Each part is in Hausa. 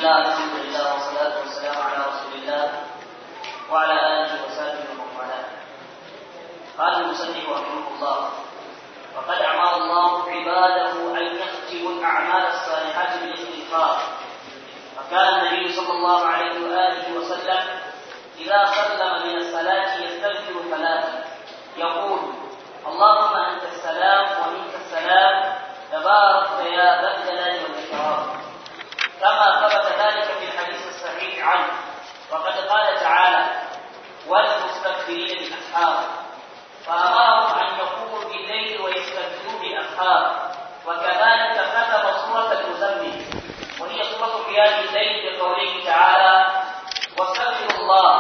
الله الحمد لله والصلاة والسلام على رسول الله وعلى آله وصحبه ومن والاه. قال المصنف رحمه الله وقد أمر الله عباده أن يختموا الأعمال الصالحات بالاستغفار فكان النبي صلى الله عليه وآله وسلم إذا سلم من الصلاة يستغفر ثلاثا يقول اللهم أنت السلام ومنك السلام تبارك يا ذا الجلال والإكرام كما ثبت ذلك في الحديث الصحيح عنه وقد قال تعالى والمستكبرين بالأسحار فأمرهم أن يقوموا بالليل ويستغفروا بالأسحار وكذلك كتب سورة المزمل وهي سورة قيام الليل بقوله تعالى واستغفروا الله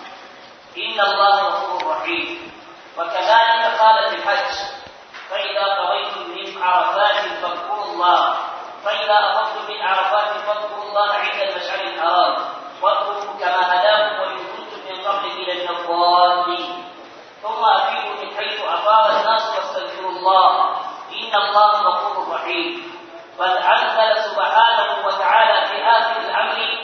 إن الله غفور رحيم وكذلك قال في الحج فإذا قضيتم من عرفات فاذكروا الله فإذا أفضتم من عرفات فاذكروا الله عند المشعر الحرام واذكروا كما هداكم وإن كنتم من قبله لمن الضالين ثم أفيدوا من حيث أفاض الناس واستغفروا الله إن الله غفور رحيم بل أنزل سبحانه وتعالى في آخر الأمر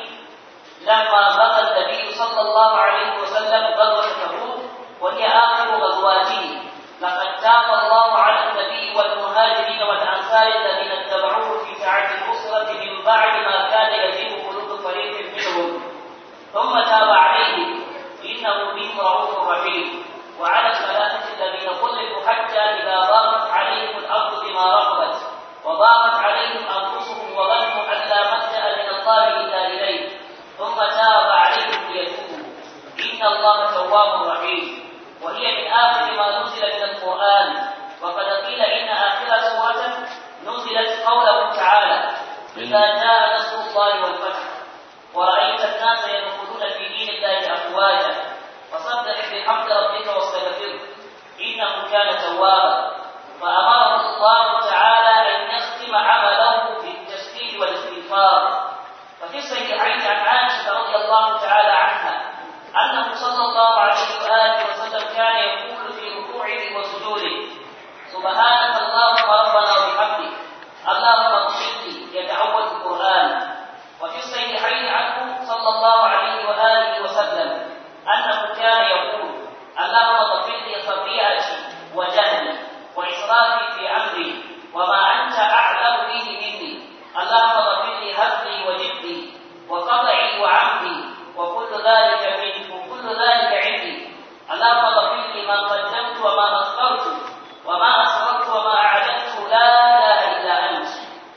لما غزا النبي صلى الله عليه وسلم غزوة تبوك وهي آخر غزواته لقد تاب الله على النبي والمهاجرين والأنصار الذين اتبعوه في ساعة الأسرة من بعد ما كان يزيغ قلوب فريق منهم ثم تاب عليهم إنه بهم رؤوف رحيم وعلى الثلاثة الذين خلفوا حتى إذا ضاقت عليهم الأرض بما رحبت وضاقت عليهم أنفسهم وظنوا أن لا ملجأ من الله إلا إليه ثم تاب عليهم ليتوبوا إن الله تواب رحيم وهي من آخر ما نزل من القرآن وقد قيل إن آخر سورة نزلت قوله تعالى إذا جاء نصر الله والفتح ورأيت الناس يدخلون في دين الله أفواجا فصدق بحمد ربك واستغفره إنه كان توابا فأمره الله تعالى أن يختم عمله بالتسبيح والاستغفار ففي الصحيحين عن عائشة رضي الله تعالى عنها أنه صلى الله عليه وآله وسلم كان يقول في ركوعه وسجوده سبحانك اللهم ربنا وبحمدك اللهم اغفر لي يتعود القرآن وفي الصحيحين عنه صلى الله عليه وآله وسلم أنه كان يقول اللهم اغفر لي خطيئتي وجهلي وإسرافي في أمري وما أنت أعلم به مني اللهم اغفر لي هزلي وجدي وقطعي وعمدي وكل ذلك منك وكل ذلك عندي اللهم اغفر لي ما قدمت وما أخرت وما أسررت وما أعلنت لا إله إلا أنت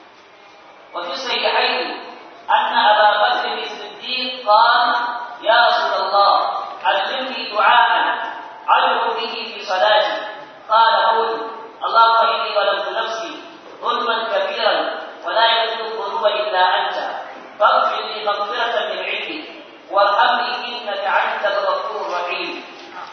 وفي الصحيحين أن أبا بكر الصديق قال يا رسول الله علمني دعاء أدعو به في صلاتي قال قل اللهم إني ظلمت نفسي ظلما كبيرا ولا يغفر الذنوب إلا أنت فاغفر لي مغفرة من عندك وارحمني إنك أنت الغفور الرحيم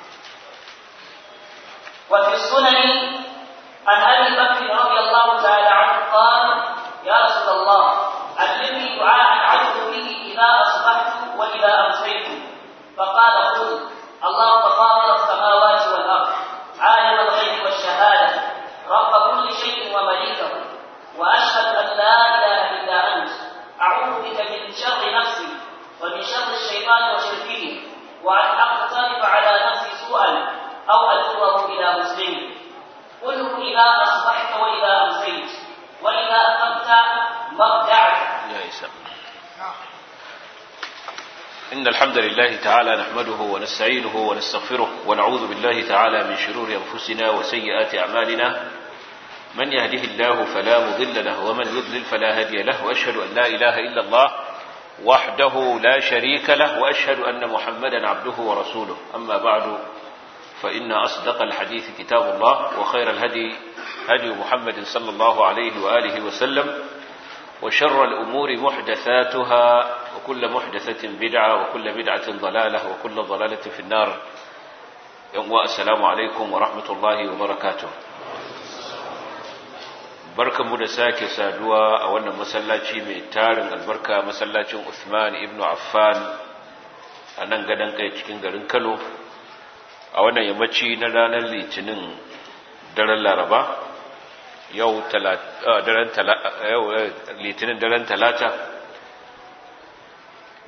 وفي السنن عن أبي بكر رضي الله تعالى عنه قال يا رسول الله علمني دعاء أدعو به إذا أصبحت وإذا أمسيت فقال قل اللهم فاطر السماوات والأرض عالم الغيب والشهادة رب كل شيء ومليكه وأشهد أن لا إله إلا أنت أعوذ بك من شر نفسي ومن شر الشيطان وشركه وأن أقترف على نفسي سوءا أو أجره إلى مسلم قله إذا أصبحت وإذا أمسيت وإذا أخذت مضجعك يا إسلام إن الحمد لله تعالى نحمده ونستعينه ونستغفره ونعوذ بالله تعالى من شرور أنفسنا وسيئات أعمالنا من يهده الله فلا مضل له ومن يضلل فلا هادي له وأشهد أن لا إله إلا الله وحده لا شريك له وأشهد أن محمدا عبده ورسوله أما بعد فإن أصدق الحديث كتاب الله وخير الهدي هدي محمد صلى الله عليه وآله وسلم وشر الأمور محدثاتها وكل محدثة بدعة وكل بدعة ضلالة وكل ضلالة في النار السلام عليكم ورحمة الله وبركاته barkanmu da sake saduwa a wannan masallaci mai tarin albarka masallacin Uthman ibn Affan a nan gadon kai cikin garin Kano a wannan yammaci na ranar litinin daren Laraba yau litinin daren talata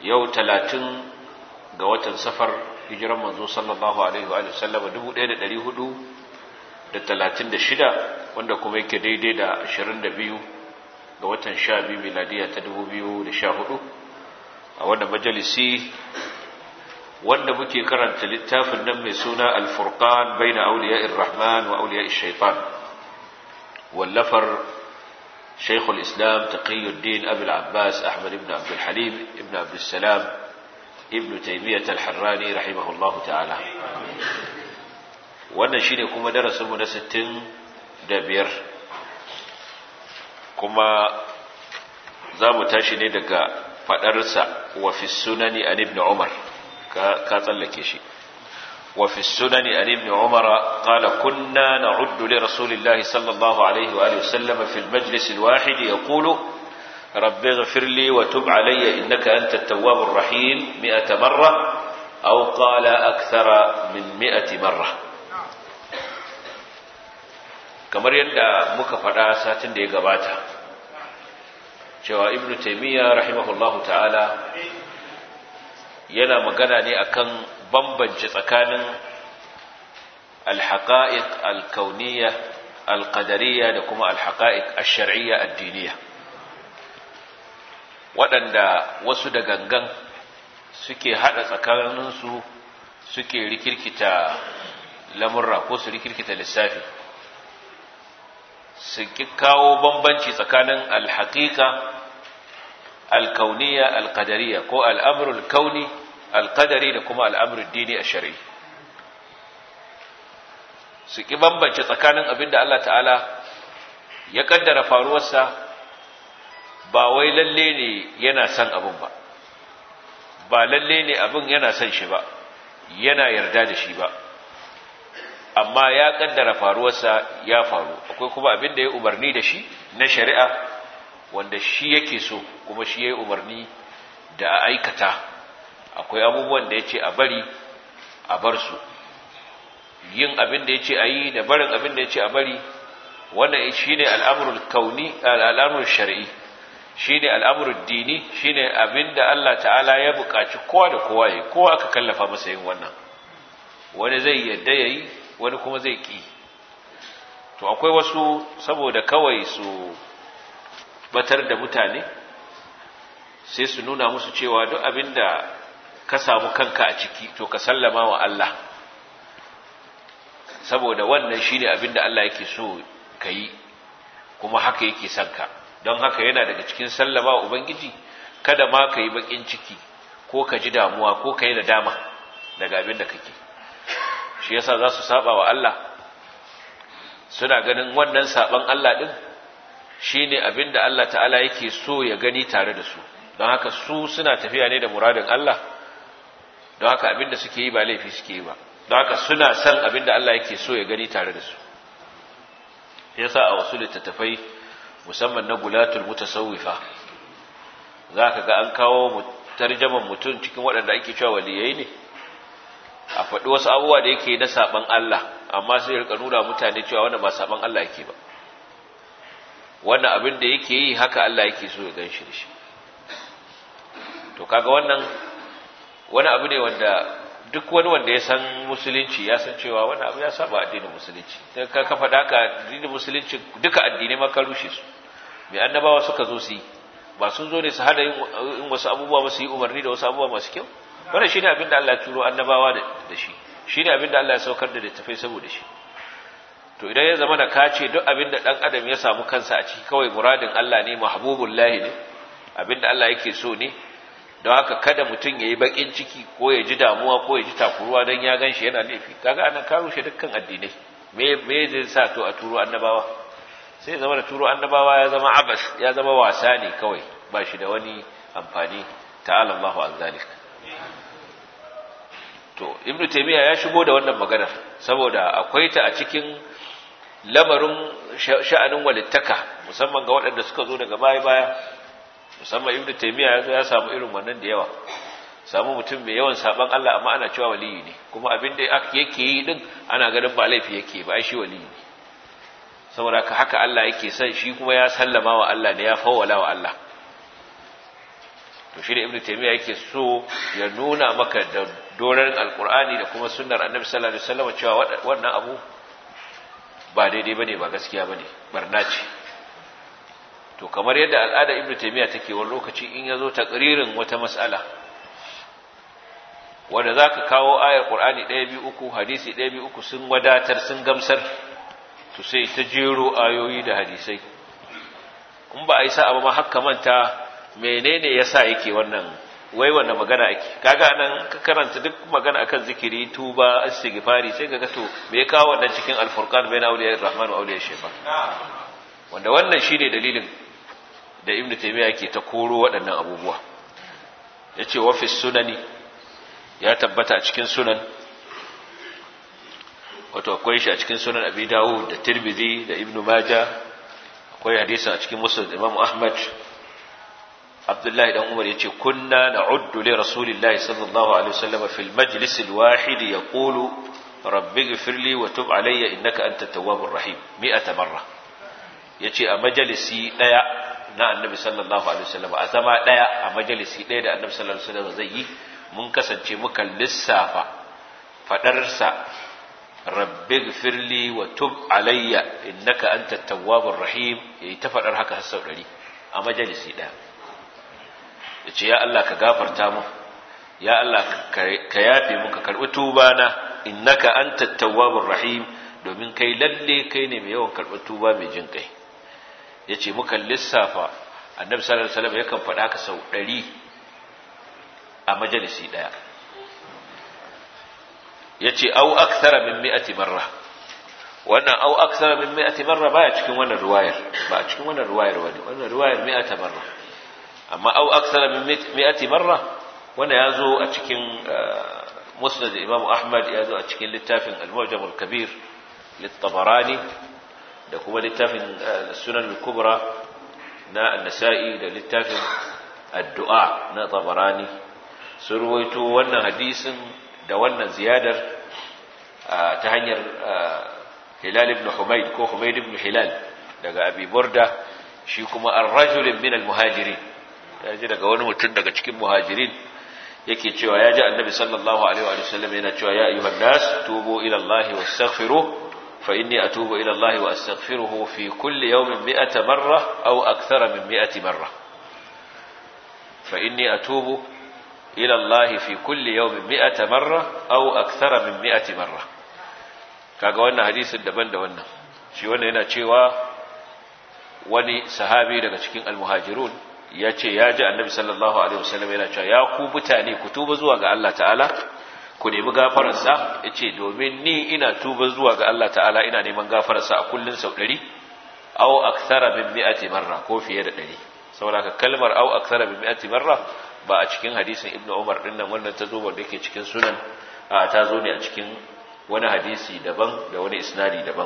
yau talatin ga watan safar hijiran manzo sallallahu alaihi wa sallama 1436 wanda kuma yake daidai da 22 ga watan 12 miladiya ta 2014 a wannan majalisi wanda muke karanta littafin nan mai suna al-furqan baina awliya'ir rahman wa awliya'ish shaitan wallafar شيخ الإسلام تقي الدين أبي العباس أحمد بن عبد الحليم ابن عبد السلام ابن تيمية الحراني رحمه الله تعالى wannan shine kuma darasinmu na sittin da biyar kuma za mu tashi ne daga faɗarsa wa fi sunani an ibn umar ka tsallake shi وفي السنن عن ابن عمر قال كنا نعد لرسول الله صلى الله عليه وآله وسلم في المجلس الواحد يقول رب اغفر لي وتب علي إنك أنت التواب الرحيم مئة مرة أو قال أكثر من مئة مرة kamar yadda muka faɗa satin da ya gabata cewa ibnu taimiyya rahimahullahu ta'ala yana magana ne akan bambance tsakanin alhaƙa'iƙ alkauniya alƙadariya da kuma alhaƙa'iƙ ashari'iyya addiniya waɗanda wasu da gangan suke haɗa tsakaninsu suke rikirkita lamurra ko su rikirkita lissafi su kawo bambanci tsakanin alhaƙiƙa alkauniya alƙadariya ko al'amurul kauni alƙadari da kuma al'amurin dini a shari'i su ƙi bambance tsakanin abin da Allah ta'ala ya ƙaddara faruwarsa ba wai lalle ne yana son abin ba ba lalle ne abin yana son shi ba yana yarda da shi ba amma ya ƙaddara faruwarsa ya faru akwai kuma abin da ya umarni da shi na shari'a wanda shi yake so kuma shi ya yi umarni da a aikata akwai abubuwan da ya ce a bari a bar su yin abin da ya ce a yi da barin abin da ya ce a bari wannan shi ne al'amurul kauni al'amurul shari'i shi ne al'amurul dini shi ne abin da Allah ta'ala ya buƙaci kowa da kowa ya kowa aka kallafa masa yin wannan wani zai yadda ya yi wani kuma zai ƙi to akwai wasu saboda kawai su batar da mutane sai su nuna musu cewa duk abin da ka samu kanka a ciki to ka sallama wa Allah saboda wannan shine abin da Allah yake so ka yi kuma haka yake son ka don haka yana daga cikin sallama wa ubangiji kada ma ka yi bakin ciki ko ka ji damuwa ko ka yi nadama daga abin da kake shi yasa za su saba wa Allah suna ganin wannan saban Allah din shine abin da Allah ta'ala yake so ya gani tare da su don haka su suna tafiya ne da muradin Allah don haka abinda suke yi ba laifi suke yi ba don haka suna son abinda Allah yake so ya gani tare da su yasa a wasu littattafai musamman na gulatul mutasawwifa zaka ga an kawo tarjaman mutum cikin waɗanda ake cewa waliyai ne a faɗi wasu abubuwa da yake na saban Allah amma sai rika nuna mutane cewa wannan ba saban Allah yake ba wannan abin da yake yi haka Allah yake so ya ganshi da shi to kaga wannan wani abu ne wanda duk wani wanda ya san musulunci ya san cewa wani abu ya saba addinin musulunci sai ka kafa daka addinin musulunci duka addinai ma ka rushe su mai annabawa suka zo su yi ba sun zo ne su hada yin wasu abubuwa ba su yi umarni da wasu abubuwa masu kyau wannan shine abin da Allah ya turo annabawa da shi shine abin da Allah ya saukar da littafai saboda shi to idan ya zama da ka ce duk abin da dan adam ya samu kansa a ciki kawai muradin Allah ne mahbubullahi ne abin da Allah yake so ne don haka kada mutum ya yi bakin ciki ko ya ji damuwa ko ya ji takuruwa don ya gan shi yana laifi kaga anan ka rushe dukkan addinai me me zai sa to a turo annabawa sai zama da turo annabawa ya zama abas ya zama wasa ne kawai ba shi da wani amfani ta'ala Allahu an zalik to ibnu taymiya ya shigo da wannan maganar saboda akwai ta a cikin lamarin sha'anin walittaka musamman ga waɗanda suka zo daga baya baya musamman ibnu taymiya ya zo ya samu irin wannan da yawa samu mutum mai yawan saban Allah amma ana cewa waliyi ne kuma abin da yake yi din ana ganin ba laifi yake ba shi waliyi ne saboda ka haka Allah yake son shi kuma ya sallama wa Allah ne ya fawwala wa Allah to shi da ibnu taymiya yake so ya nuna maka da doran alqur'ani da kuma sunnar annabi sallallahu alaihi wasallam cewa wannan abu ba daidai bane ba gaskiya bane barna ce to kamar yadda al'ada ibnu taymiya take wani lokaci in yazo takririn wata mas'ala wanda zaka kawo ayar qur'ani 1 2 3 hadisi 1 2 3 sun wadatar sun gamsar to sai ta jero ayoyi da hadisai in ba a yi sa'a ba ma haka manta menene yasa yake wannan wai wannan magana ake kaga nan ka karanta duk magana akan zikiri tuba istighfari sai kaga to me ya kawo wannan cikin al-furqan bayna awliya ar-rahman wa awliya shaytan wanda wannan shine dalilin da ibnu taymiya yake ta koro waɗannan abubuwa yace wa fi sunani ya tabbata a cikin sunan wato akwai shi a cikin sunan abi dawud da tirmidhi da ibnu majah akwai hadisi a cikin musnad imam ahmad abdullahi dan umar yace kunna na'uddu li rasulillahi sallallahu alaihi wasallam fil majlis al wahid yaqulu rabbi ighfir li wa tub alayya innaka antat tawwabur rahim mi'ata marra yace a majalisi daya na annabi sallallahu alaihi wasallam a zama daya a majalisi daya da annabi sallallahu alaihi wasallam zai yi mun kasance muka lissafa fadarsa rabbi gfirli wa tub alayya innaka antat tawwabur rahim yayi ta fadar haka har sau 100 a majalisi daya yace ya Allah ka gafarta mu ya Allah ka yafe mu ka karbi tuba na innaka antat tawwabur rahim domin kai lalle kai ne mai yawan karbi tuba mai jin kai yace muka lissafa annabi sallallahu alaihi wasallam yakan faɗa haka sau 100 a majalisi daya yace au akthara min mi'ati marra wannan au akthara min mi'ati marra baya cikin wannan riwayar ba a cikin wannan riwayar wani wannan riwayar mi'ata marra amma au akthara min mi'ati marra wannan yazo a cikin musnad imam ahmad yazo a cikin littafin al-mu'jam al-kabir lit-tabarani da kuma littafin sunan al-kubra na an-nasa'i da littafin addu'a na tabarani sun ruwaito wannan hadisin da wannan ziyadar ta hanyar Hilal ibn Humayd ko Humayd ibn Hilal daga Abi Burda shi kuma ar-rajulin min al-muhajirin yaji daga wani mutum daga cikin muhajirin yake cewa ya ji annabi sallallahu alaihi wa sallam yana cewa ya ayyuhan nas tubu ila Allah wastaghfiruh fa inni atubu ila Allah wa astaghfiruhu fi kulli yawmin mi'ata marra aw akthara min mi'ati marra fa inni atubu إلى الله في كل يوم مئة مرة أو أكثر من مئة مرة kaga wannan hadisin daban da wannan shi wannan yana cewa wani sahabi daga cikin almuhajirun ya ce ya ji annabi sallallahu alaihi wasallam yana cewa ya ku mutane ku tuba zuwa ga Allah ta'ala ku nemi gafararsa ya ce domin ni ina tuba zuwa ga Allah ta'ala ina neman gafararsa a kullun sau ɗari au akthara min mi'ati marra ko fiye da ɗari saboda ka kalmar au akthara min mi'ati marra ba a cikin hadisin ibnu umar din nan wannan ta zo wanda yake cikin sunan a ta zo ne a cikin wani hadisi daban da wani isnadi daban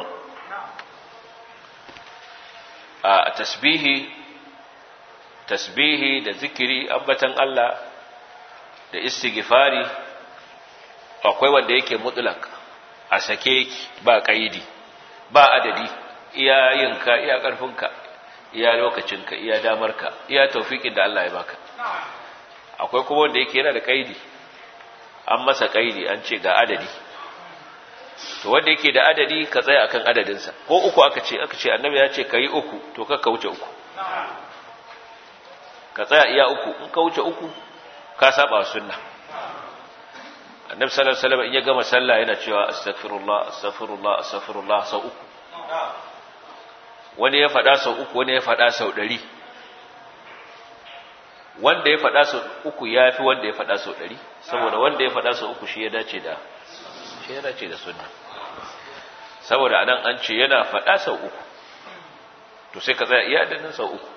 a tasbihi tasbihi da zikiri ambatan Allah da istighfari akwai wanda yake mutlak a sake yake ba kaidi ba adadi iya yinka iya karfinka iya lokacinka iya damarka iya taufikin da Allah ya baka akwai kuma wanda yake yana da kaidi an masa kaidi an ce ga adadi to wanda yake da adadi ka tsaya akan adadinsa ko uku aka ce aka ce annabi ya ce kai uku to ka ka wuce uku ka tsaya iya uku in ka wuce uku ka saba wa sunna annabi sallallahu alaihi wasallam in ya gama sallah yana cewa astaghfirullah astaghfirullah astaghfirullah sau uku wani ya faɗa sau uku wani ya faɗa sau ɗari wanda ya faɗa sau uku ya fi wanda ya faɗa sau ɗari saboda wanda ya faɗa sau uku shi ya dace da shi ya dace da sunna saboda anan an ce yana faɗa sau uku to sai ka tsaya iya dannin sau uku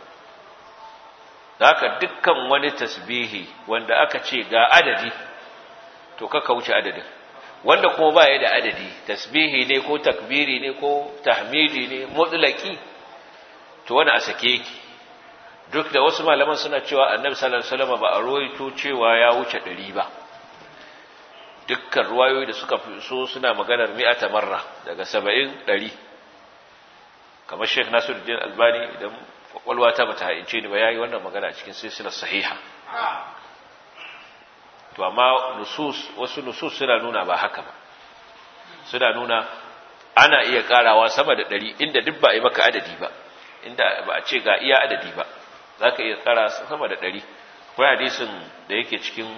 haka dukkan wani tasbihi wanda aka ce ga adadi to kaka wuce adadin wanda kuma ba ya da adadi tasbihi ne ko takbiri ne ko tahmidi ne mutlaki to wani a sake yake duk da wasu malaman suna cewa annabi sallallahu alaihi wasallam ba a ruwaito cewa ya wuce 100 ba dukkan ruwayoyi da suka fi so suna maganar mi'ata marra daga 70 100 kamar Sheikh Nasiruddin Albani idan kwakwalwa ta bata haince ni ba yayi wannan magana cikin silsilar sahiha to amma nusus wasu nusus suna nuna ba haka ba suna nuna ana iya karawa sama da ɗari inda duk ba a yi maka adadi ba inda ba a ce ga iya adadi ba za ka iya kara sama da ɗari akwai hadisin da yake cikin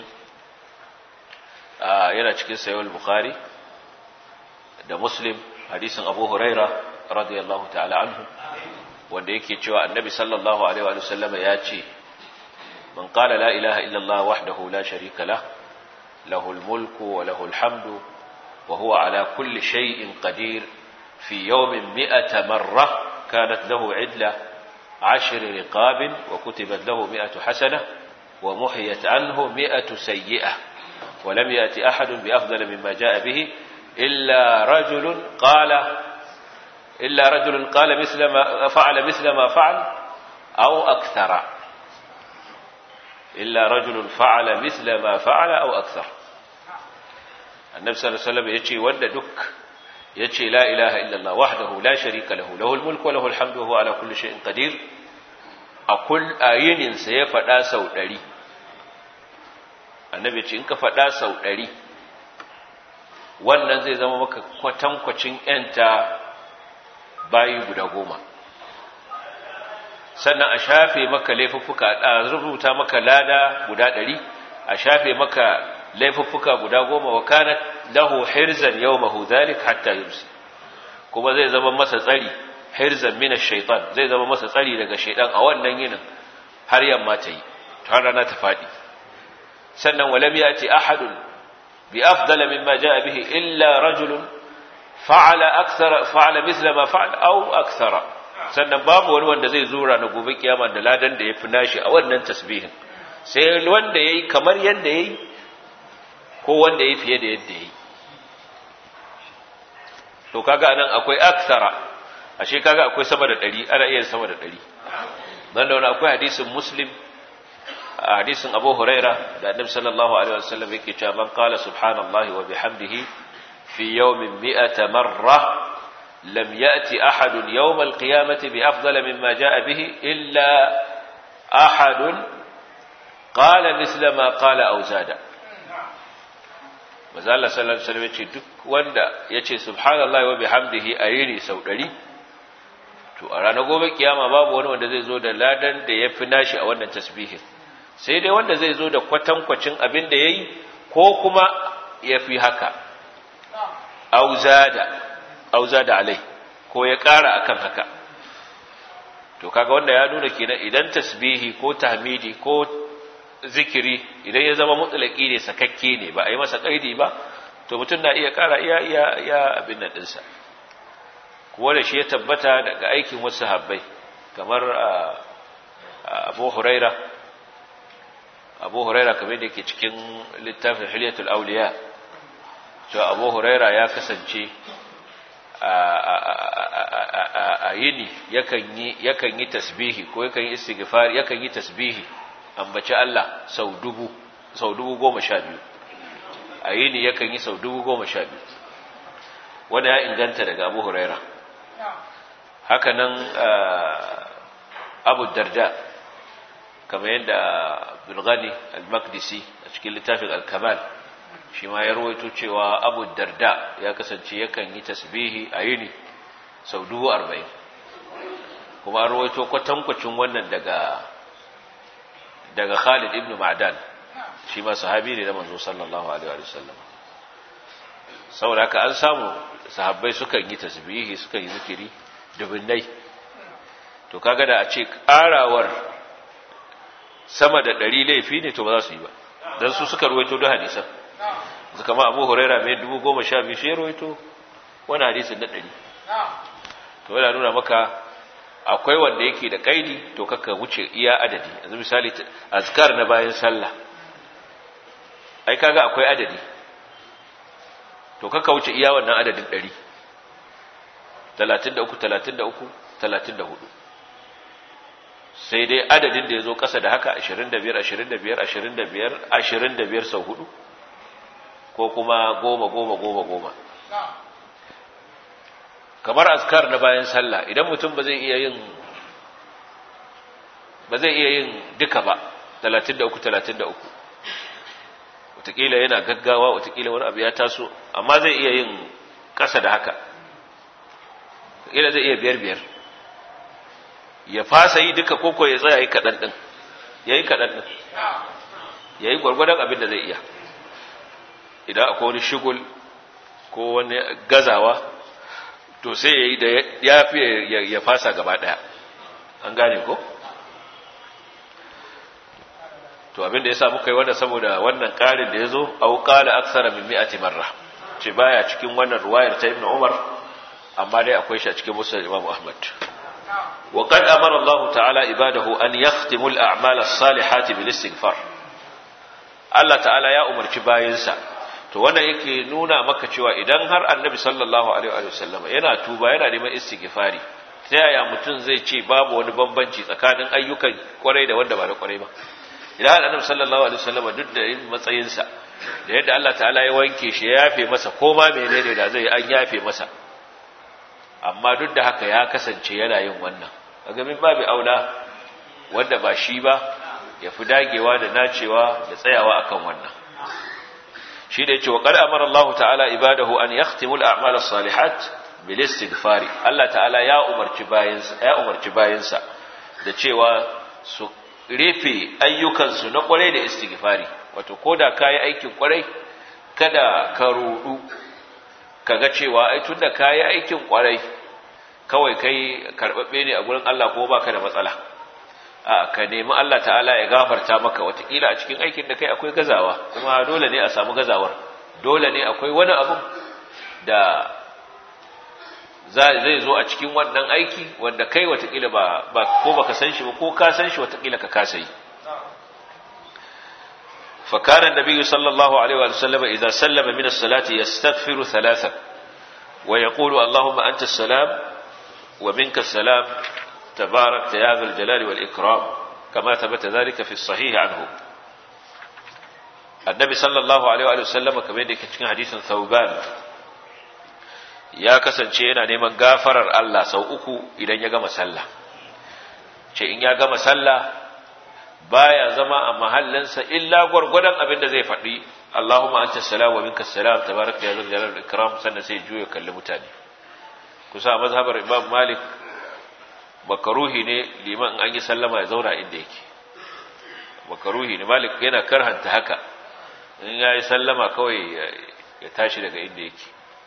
yana cikin sayowar bukhari da muslim hadisin abu huraira radiyallahu ta'ala anhu wanda yake cewa annabi sallallahu alaihi wa sallama ya ce man qala la ilaha illallah wahdahu la sharika lah lahul mulku wa lahul hamdu wa huwa ala kulli shay'in qadir fi yawmin mi'ata marra kanat lahu idla عشر رقاب وكتبت له مئة حسنة ومحيت عنه مئة سيئة ولم يأتي أحد بأفضل مما جاء به إلا رجل قال إلا رجل قال مثل ما فعل مثل ما فعل أو أكثر إلا رجل فعل مثل ما فعل أو أكثر النبي صلى الله عليه وسلم يجي ود دك يجي لا إله إلا الله وحده لا شريك له له الملك وله الحمد وهو على كل شيء قدير أقول آيين سيفدا سو دري النبي يجي إنك فدا سو دري wannan zai zama maka kwatankwacin ‘yanta bayi guda goma sannan a shafe maka laifuffuka a rubuta maka lada guda ɗari a shafe maka laifuffuka guda goma wa kana lahu hirzan yau mahu zalik hatta yursi kuma zai zama masa tsari hirzan mina shaitan zai zama masa tsari daga shaitan a wannan yinin har yamma ta yi har rana ta faɗi sannan walam ya ce ahadun بأفضل مما جاء به إلا رجل فعل أكثر فعل مثل ما فعل أو أكثر sannan babu wani wanda zai zura na gobe kiyama da ladan da ya fi nashi a wannan tasbihin sai wanda ya yi kamar yadda ya yi ko wanda ya yi fiye da yadda ya yi to kaga anan akwai aksara ashe kaga akwai sama da ɗari ana iya sama da ɗari don da wani akwai hadisin muslim a hadisin Abu Huraira da Annabi sallallahu alaihi wasallam yake cewa man qala subhanallahi wa bihamdihi fi yawmin mi'ata marra lam ya'ti ahadun yawm alqiyamati bi afdal mimma jaa bihi illa ahadun qala misla ma qala aw zada Maza Allah sallallahu alaihi wasallam yace duk wanda yace subhanallahi wa bihamdihi ayini sau 100 to a ranar gobe kiyama babu wani wanda zai zo da ladan da yafi nashi a wannan tasbihin sai dai wanda zai zo da kwatankwacin abin da ya yi ko kuma ya fi haka auza da alai ko ya ƙara akan haka to kaga wanda ya nuna kenan idan tasbihi ko tahmidi ko zikiri idan ya zama mutsalaki ne sakakke ne ba a yi masa ƙaidi ba to mutum na iya ƙara iya iya iya abin nan ɗinsa kuwa da shi ya tabbata daga aikin wasu habbai kamar abu huraira abu huraira kamar da ke cikin littafin hilyatul auliya cewa abu huraira ya kasance a yini yakan yi tasbihi ko yakan yi istighfar yakan yi tasbihi ambaci Allah sau dubu sau dubu goma sha biyu a yini yakan yi sau dubu goma sha biyu wanda ya inganta daga abu huraira hakanan abu darda kamar yadda Abdulghani al-Maqdisi a cikin littafin al-Kamal shi ma ya rawaito cewa Abu Darda ya kasance yakan yi tasbihi a yini sau dubu arba'in kuma an rawaito kwatankwacin wannan daga daga Khalid ibn Ma'dan shi ma sahabi ne na manzo sallallahu alaihi wa sallam saboda haka an samu sahabbai sukan yi tasbihi sukan yi zikiri dubinnai to kaga da a ce karawar sama da ɗari laifi ne to ba za su yi ba don su suka ruwaito da hadisan su kama abu huraira mai dubu goma sha biyu shi ya ruwaito wani hadisin na ɗari to yana nuna maka akwai wanda yake da kaidi to kaka wuce iya adadi yanzu misali azkar na bayan sallah ai kaga akwai adadi to kaka wuce iya wannan adadin ɗari talatin da uku talatin da uku talatin da hudu sai dai adadin da ya zo ƙasa da haka 25 25 25 25 sau hudu ko kuma goma goma goma goma kamar askar na bayan sallah idan mutum ba zai iya yin ba zai iya yin duka ba 33 33 watakila yana gaggawa watakila wani abu ya taso amma zai iya yin ƙasa da haka watakila zai iya biyar biyar ya fasa yi duka koko ya tsaya yi kaɗan ɗin ya yi kaɗan ɗin ya yi gwargwadon abin da zai iya idan akwai wani shigul ko wani gazawa to sai ya yi da ya fi ya fasa gaba ɗaya an gane ko? to abin da ya sa muka yi wannan saboda wannan ƙarin da ya zo au ƙala aksara min mi'ati marra ce baya cikin wannan ruwayar ta ibn umar amma dai akwai shi a cikin musulun imam ahmad wa qad amara allah ta'ala ibadahu an yakhtimu al-a'mal as-salihati bil istighfar Allah ta'ala ya umarci bayinsa to wannan yake nuna maka cewa idan har annabi sallallahu alaihi wa sallama yana tuba yana neman istighfari ta yaya mutum zai ce babu wani bambanci tsakanin ayyukan kwarai da wanda ba da kwarai ba idan annabi sallallahu alaihi wasallam duk da yin matsayinsa da yadda Allah ta'ala ya wanke shi ya yafe masa ko ma menene da zai an yafe masa amma duk da haka ya kasance yana yin wannan kaga min babu aula wanda ba shi ba ya fi dagewa da nacewa da tsayawa akan wannan shi da yace wa qad amara Allah ta'ala ibadahu an yakhtimu al-a'mal as-salihat bil istighfari Allah ta'ala ya umarci bayinsa ya umarci bayinsa da cewa su rufe ayyukansu na kwarai da istighfari wato koda kayi aikin kwarai kada ka rudu kaga cewa ai tunda kayi aikin kwarai kawai kai karbabbe ne a gurin Allah ko baka da matsala a ka nemi Allah ta'ala ya gafarta maka watakila a cikin aikin da kai akwai gazawa kuma dole ne a samu gazawar dole ne akwai wani abu da zai zo a cikin wannan aiki wanda kai watakila ba ko baka san shi ba ko ka san shi watakila ka kasa yi فكان النبي صلى الله عليه وسلم إذا سلم من الصلاة يستغفر ثلاثا ويقول اللهم أنت السلام ومنك السلام تبارك يا ذا الجلال والإكرام كما ثبت ذلك في الصحيح عنه النبي صلى الله عليه وسلم كما يدك حديث ثوبان ya kasance yana neman gafarar Allah sau uku idan ya gama sallah ce in ya gama sallah baya zama a mahallinsa illa gwargwadon abin da zai faɗi Allahumma anta salam wa minka salam tabaraka ya zal jalal ikram sannan sai juya kalli mutane kusa mazhabar Imam Malik makaruhi ne liman an yi sallama ya zauna inda yake makaruhi ne Malik yana karhanta haka in ya yi sallama kawai ya tashi daga inda yake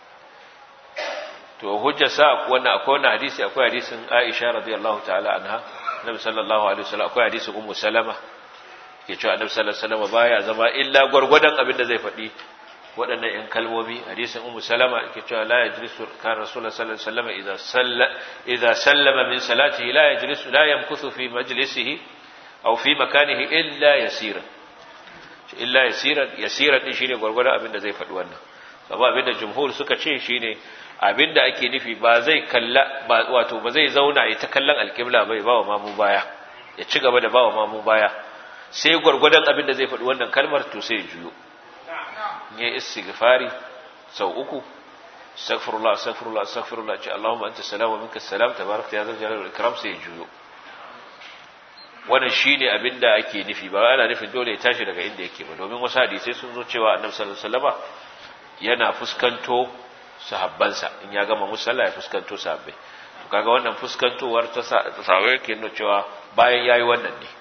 to hujja sa wannan akwai wannan hadisi akwai hadisin Aisha radiyallahu ta'ala anha Nabi sallallahu alaihi wasallam akwai hadisin Ummu Salama ke cewa Annabi sallallahu alaihi wasallam baya zama illa gurgurdan abin da zai faɗi waɗannan ƴan kalmomi hadisin Ummu Salama ke cewa la yajlisu kan Rasulullah sallallahu alaihi wasallam idza salla idza sallama min salatihi la yajlisu la yamkuthu fi majlisihi aw fi makanihi illa yasiran illa yasiran yasiran din shine gurgurdan abin da zai faɗi wannan saboda abin da jumhur suka ce shine abinda ake nufi ba zai kalla ba wato ba zai zauna ya ta kallon alƙibla bai ba wa mamu baya ya ci gaba da ba wa mamu baya sai gwargwadon abinda zai faɗi wannan kalmar to sai ya juyo ya istighfari sau uku astaghfirullah astaghfirullah astaghfirullah ce Allahumma anta salam wa minka salam tabarakta ya zal jalal wal ikram sai ya juyo wannan shine abinda ake nufi ba ana nufin dole ya tashi daga inda yake ba domin wasu hadisi sun zo cewa annabi sallallahu alaihi wasallama yana fuskanto sahabbansa in ya gama musalla ya fuskanto sahabbai to kaga wannan fuskantowar ta sahabbai ke nuna cewa bayan yayi wannan ne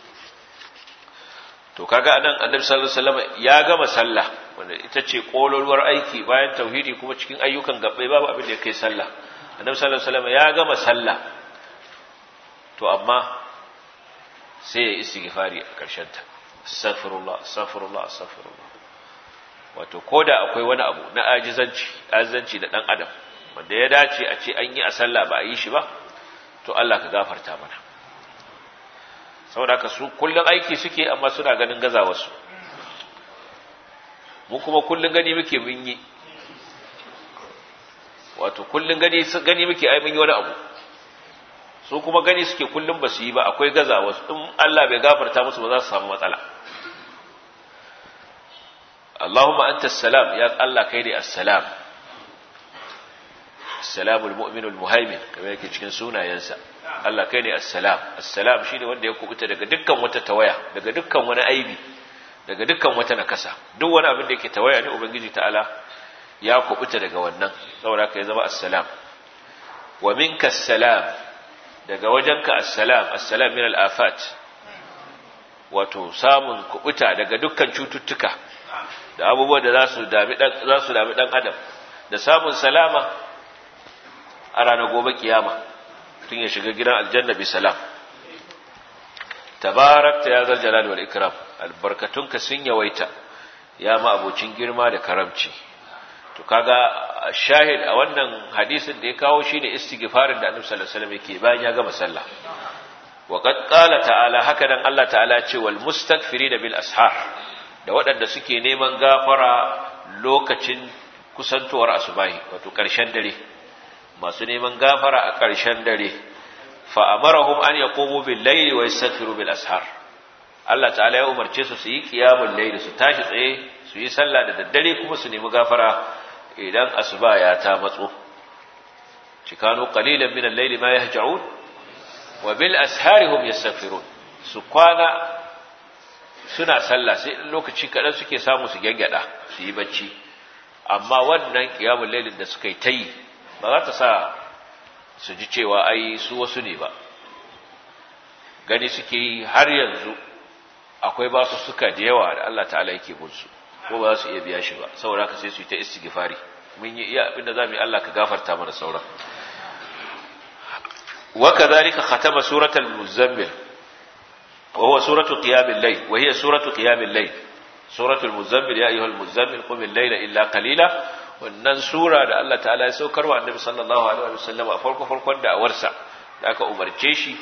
to kaga anan annabi sallallahu alaihi wasallam ya gama sallah wanda ita ce kololuwar aiki bayan tauhidi kuma cikin ayyukan gabbai babu abin da ya kai sallah annabi sallallahu alaihi wasallam ya gama sallah to amma sai ya istighfari a karshen ta astaghfirullah astaghfirullah astaghfirullah wato ko da akwai wani abu na ajizanci ajizanci da dan adam wanda ya dace a ce an yi a sallah ba a yi shi ba to Allah ka gafarta mana saboda ka su kullun aiki suke amma suna ganin gazawarsu mu kuma kullun gani muke mun yi wato kullun gani gani muke ai mun yi wani abu su kuma gani suke kullun ba su yi ba akwai gazawarsu in Allah bai gafarta musu ba za su samu matsala Allahumma anta salam ya Allah kai ne assalam assalamul mu'minul muhaimin kamar yake cikin sunayensa Allah kai ne assalam assalam shine wanda ya kubuta daga dukkan wata tawaya daga dukkan wani aibi daga dukkan wata nakasa duk wani abin da yake tawaya ne ubangiji ta'ala ya kubuta daga wannan saboda ka ya zama assalam wa minka assalam daga wajenka assalam assalam min al-afat wato samun kubuta daga dukkan cututtuka da abubuwan da za su dami dan za su dami dan adam da samun salama a ranar gobe kiyama tun ya shiga gidan aljanna bi salam tabarakta ya zal jalal wal ikram albarkatunka sun yawaita ya ma abocin girma da karamci to kaga shahid a wannan hadisin da ya kawo shine istighfarin da Annabi sallallahu alaihi wasallam yake bayan ya gama sallah wa qad qala ta'ala haka dan Allah ta'ala ce wal mustaghfirina bil ashar da waɗanda suke neman gafara lokacin kusantowar asubahi wato ƙarshen dare masu neman gafara a ƙarshen dare fa amarahum an yaqumu bil layli wa yastaghfiru bil ashar Allah ta'ala ya umarce su su yi qiyamul layli su tashi tsaye su yi sallah da daddare kuma su nemi gafara idan asuba ya ta matso cikanu qalilan min al-layli ma yahja'un wa bil ashari hum yastaghfirun su kwana suna sallah sai lokaci kadan suke samu su gangada su yi bacci amma wannan qiyamul laylin da suka yi tayi ba za ta sa su ji cewa ai su wasu ne ba gani suke yi har yanzu akwai ba su suka da yawa da Allah ta'ala yake bunsu ko ba za su iya biya shi ba saboda haka sai su yi ta istighfari mun yi iya abinda za mu yi Allah ka gafarta mana sauran wa kadhalika khatama suratul muzammil wa huwa suratu qiyamil layl wa hiya suratu qiyamil layl suratul muzammil ya ayyuhal muzammil qum al-layla illa qalila wannan sura da Allah ta'ala ya saukar wa annabi sallallahu alaihi wa sallam a farko farkon da awarsa da aka umarce shi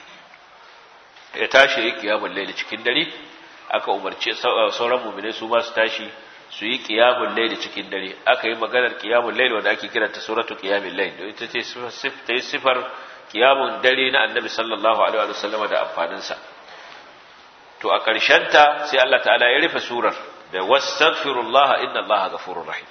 ya tashi ya qiyamul layl cikin dare aka umarce sauran mu'minai su ma su tashi su yi qiyamul layl cikin dare aka yi maganar qiyamul layl wanda ake kiranta suratu qiyamul layl don ita ce ta sifar qiyamun dare na annabi sallallahu alaihi wa sallam da amfanin sa to a ƙarshen ta sai Allah ta'ala ya rufe surar da wastaghfirullah inna allaha ghafurur rahim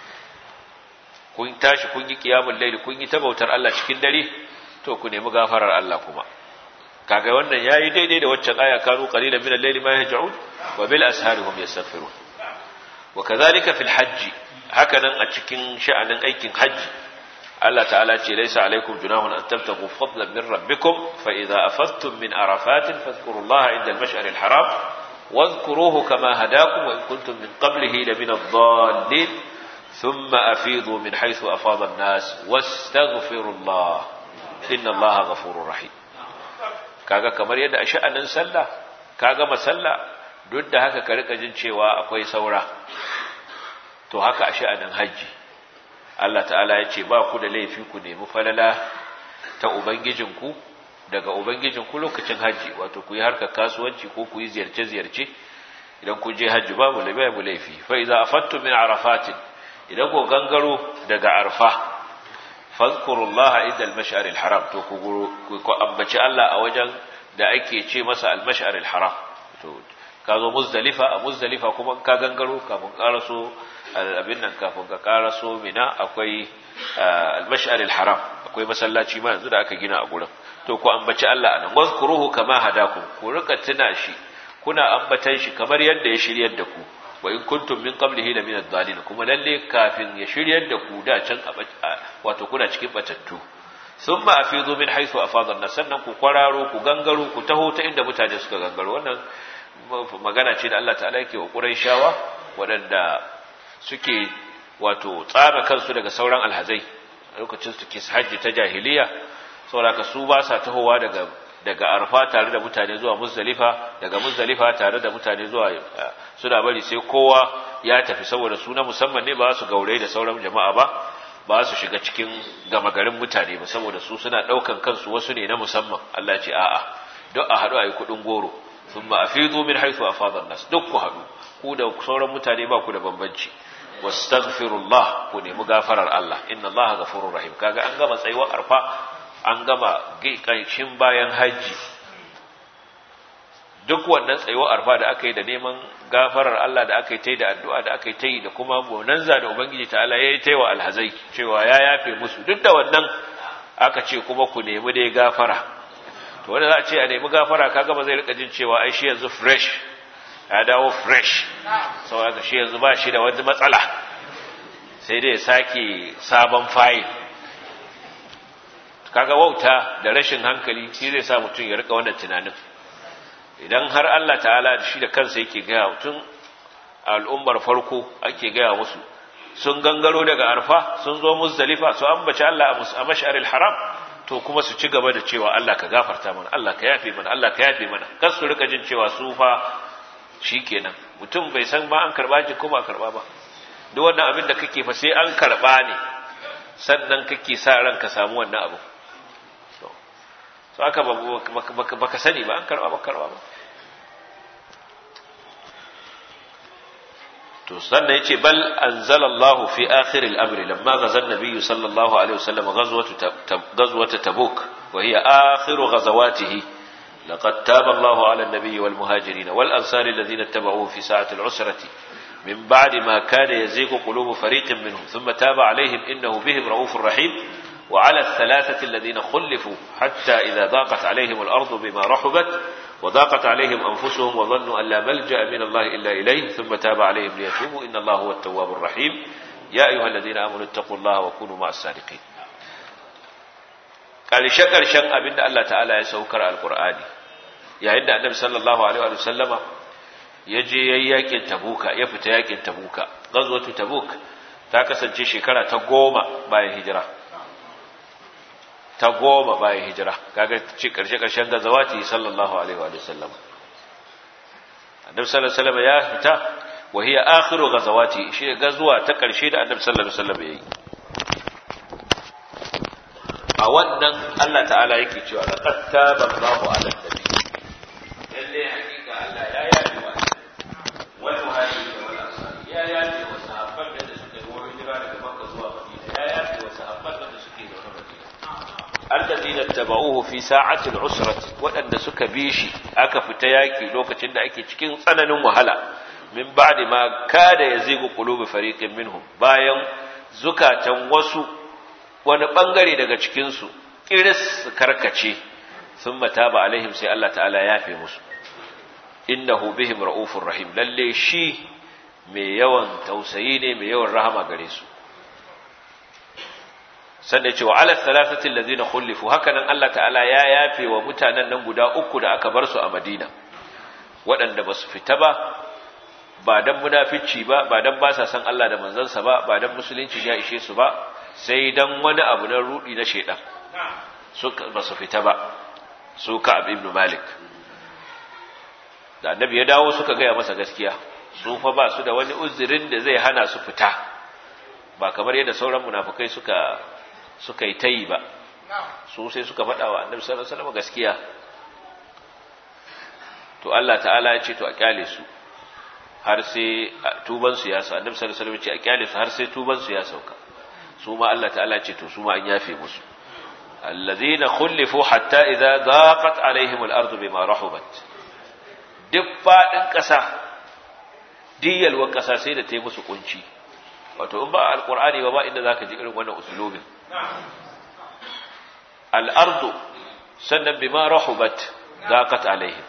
kun tashi kun yi qiyamul layl kun yi ta bautar Allah cikin dare to ku nemi gafarar Allah kuma kaga wannan yayi daidai da waccan aya kanu qalilan min al-layli ma yahja'un wa bil ashari hum yastaghfirun wa kadhalika fil hajj hakanan a cikin sha'anin aikin hajji Allah ta'ala ce laysa alaykum junahun an tabtaghu fadlan min rabbikum fa idza afadtum min arafatin fadhkurullaha 'inda al-mash'ar al-haram واذكروه كما هداكم وإن كنتم من قبله لمن الضالين ثم أفيضوا من حيث أفاض الناس واستغفروا الله إن الله غفور رحيم kaga kamar yadda a sha'anin sallah ka gama sallah duk da haka ka rika jin cewa akwai saura to haka a sha'anin haji Allah ta'ala ya ce ba ku da laifi ku nemi falala ta ubangijinku daga ubangijinku lokacin haji wato ku yi harkar kasuwanci ko ku yi ziyarce-ziyarce idan ku je haji babu babu laifi fa iza afattu min arafatin idan ku gangaro daga arfa fadhkurullaha inda al-mash'ar al-haram to ku ku ambaci Allah a wajen da ake ce masa al-mash'ar al-haram to ka zo muzdalifa a muzdalifa kuma ka gangaro kafin karaso abin nan kafin ka karaso mina akwai al-mash'ar al-haram akwai masallaci ma yanzu da aka gina a gurin to ku ambaci Allah anan wazkuruhu kama hadakum ku rika tuna shi kuna ambatan shi kamar yadda ya shiryar da ku wa in kuntum min qablihi la min ad-dhalin kuma lalle kafin ya shiryar da ku da can wato kuna cikin batattu thumma afidu min haythu afada an sannan ku kwararo ku gangaro ku taho ta inda mutane suka gangaro wannan magana ce da Allah ta'ala yake wa Qurayshawa waɗanda suke wato tsara kansu daga sauran alhazai lokacin su ke hajji ta jahiliya saboda su ba sa tahowa daga daga arfa tare da mutane zuwa muzdalifa daga muzdalifa tare da mutane zuwa suna bari sai kowa ya tafi saboda su na musamman ne ba su gaure da sauran jama'a ba ba su shiga cikin gama garin mutane ba saboda su suna daukan kansu wasu ne na musamman Allah ya ce a'a duk a haɗu a yi kuɗin goro thumma afidu min haythu afada nas duk ku haɗu ku da sauran mutane ba ku da bambanci wastaghfirullah ku nemi gafarar Allah inna Allah ghafurur rahim kaga an gama tsayuwar arfa an gama ƙanshin bayan hajji duk wannan tsayuwar arfa da aka yi da neman gafarar Allah da aka yi ta yi da addu'a da aka yi ta yi da kuma bonanza da Ubangiji ta Allah ya yi ta yi wa alhazai cewa ya yafe musu duk da wannan aka ce kuma ku nemi dai gafara to wanda za a ce a nemi gafara kaga ba zai rika jin cewa ai shi yanzu fresh ya dawo fresh sau haka shi yanzu ba shi da wani matsala sai dai ya sake sabon fayil kaga wauta da rashin hankali shi zai sa mutum ya rika wannan tunanin idan har Allah ta'ala shi da kansa yake gaya tun al'ummar farko ake gaya musu sun gangaro daga arfa sun zo muzdalifa su ambaci Allah a mash'aril haram to kuma su ci gaba da cewa Allah ka gafarta mana Allah ka yafe mana Allah ka yafe mana kar su rika jin cewa su fa shikenan mutum bai san ma an karba ji ko ba karba ba duk wannan abin da kake fa sai an karba ne sannan kake sa ran ka samu wannan abu to so aka baka sani ba an karba ba karba ba to sannan yace bal anzalallahu fi akhir al-amr lamma ghazal nabiy sallallahu alaihi wasallam ghazwatu ghazwat tabuk wa hiya akhir ghazawatihi laqad taba Allahu ala an-nabiy wal muhajirin wal ansar alladhina ittaba'uhu fi sa'ati al-usrati min ba'di ma kana yazigu qulubu fariqin minhum thumma taba alaihim innahu bihim ra'ufur rahim وعلى الثلاثة الذين خلفوا حتى إذا ضاقت عليهم الأرض بما رحبت وضاقت عليهم أنفسهم وظنوا أن لا ملجأ من الله إلا إليه ثم تاب عليهم ليتوبوا إن الله هو التواب الرحيم يا أيها الذين آمنوا اتقوا الله وكونوا مع الصادقين قال شكر شن أبن الله تعالى يسوكر القرآن يا عند النبي صلى الله عليه وسلم yaje yayi yakin tabuka ya fita yakin tabuka gazwatu tabuk ta kasance shekara ta goma bayan hijira ta goma bayan hijira kaga ci karshe karshen gazawati sallallahu alaihi wa sallam annabi sallallahu alaihi wasallam ya fita wa hiya akhiru gazawati shi gazuwa ta karshe da annabi sallallahu alaihi wasallam yayi a wannan Allah ta'ala yake cewa laqad taba Allahu 'ala nabi lalle hakika Allah ya yafi wa wal muhajirin wal ansar ya yafi wa sahabban da suka yi hijira daga Makka zuwa Madina ya yafi wa sahabban da suke zaune Madina alladhina tabauhu fi sa'ati al-usrati wadanda suka bi shi aka fita yaki lokacin da ake cikin tsananin wahala min ba'di ma kada yazigu qulubu fariqin minhum bayan zukatan wasu wani bangare daga cikin su kiris su karkace thumma taba alaihim sai Allah ta'ala ya yafe musu innahu bihim raufur rahim lalle shi mai yawan tausayi ne mai yawan rahama gare su sannan cewa ala thalathatil ladina khulifu hakanan Allah ta'ala ya yafe wa mutanen nan guda uku da aka bar su a Madina waɗanda ba su fita ba ba dan munafici ba ba dan ba sa san Allah da manzansa ba ba dan musulunci ya ishe su ba sai dan wani abu na rudi na shedan suka ba su fita ba su ka ibn Malik da annabi ya dawo suka gaya masa gaskiya su fa ba su da wani uzurin da zai hana su fita ba kamar yadda sauran munafukai suka suka yi tayi ba su sai suka faɗa wa annabi sallallahu alaihi wasallam gaskiya to Allah ta'ala ya ce to a kyale su har sai tuban su ya sauka annabi sallallahu alaihi wasallam ya ce a kyale su har sai tuban su ya sauka su ma Allah ta'ala ya ce to su ma an yafe musu الذين خلفوا حتى إذا ضاقت عليهم الأرض بما رحبت duk faɗin ƙasa diyalwar ƙasa sai da ta yi musu ƙunci wato in ba alƙur'ani ba ba inda za ka ji irin wannan usulobin al'ardu sannan bima rahubat zaqat alaihim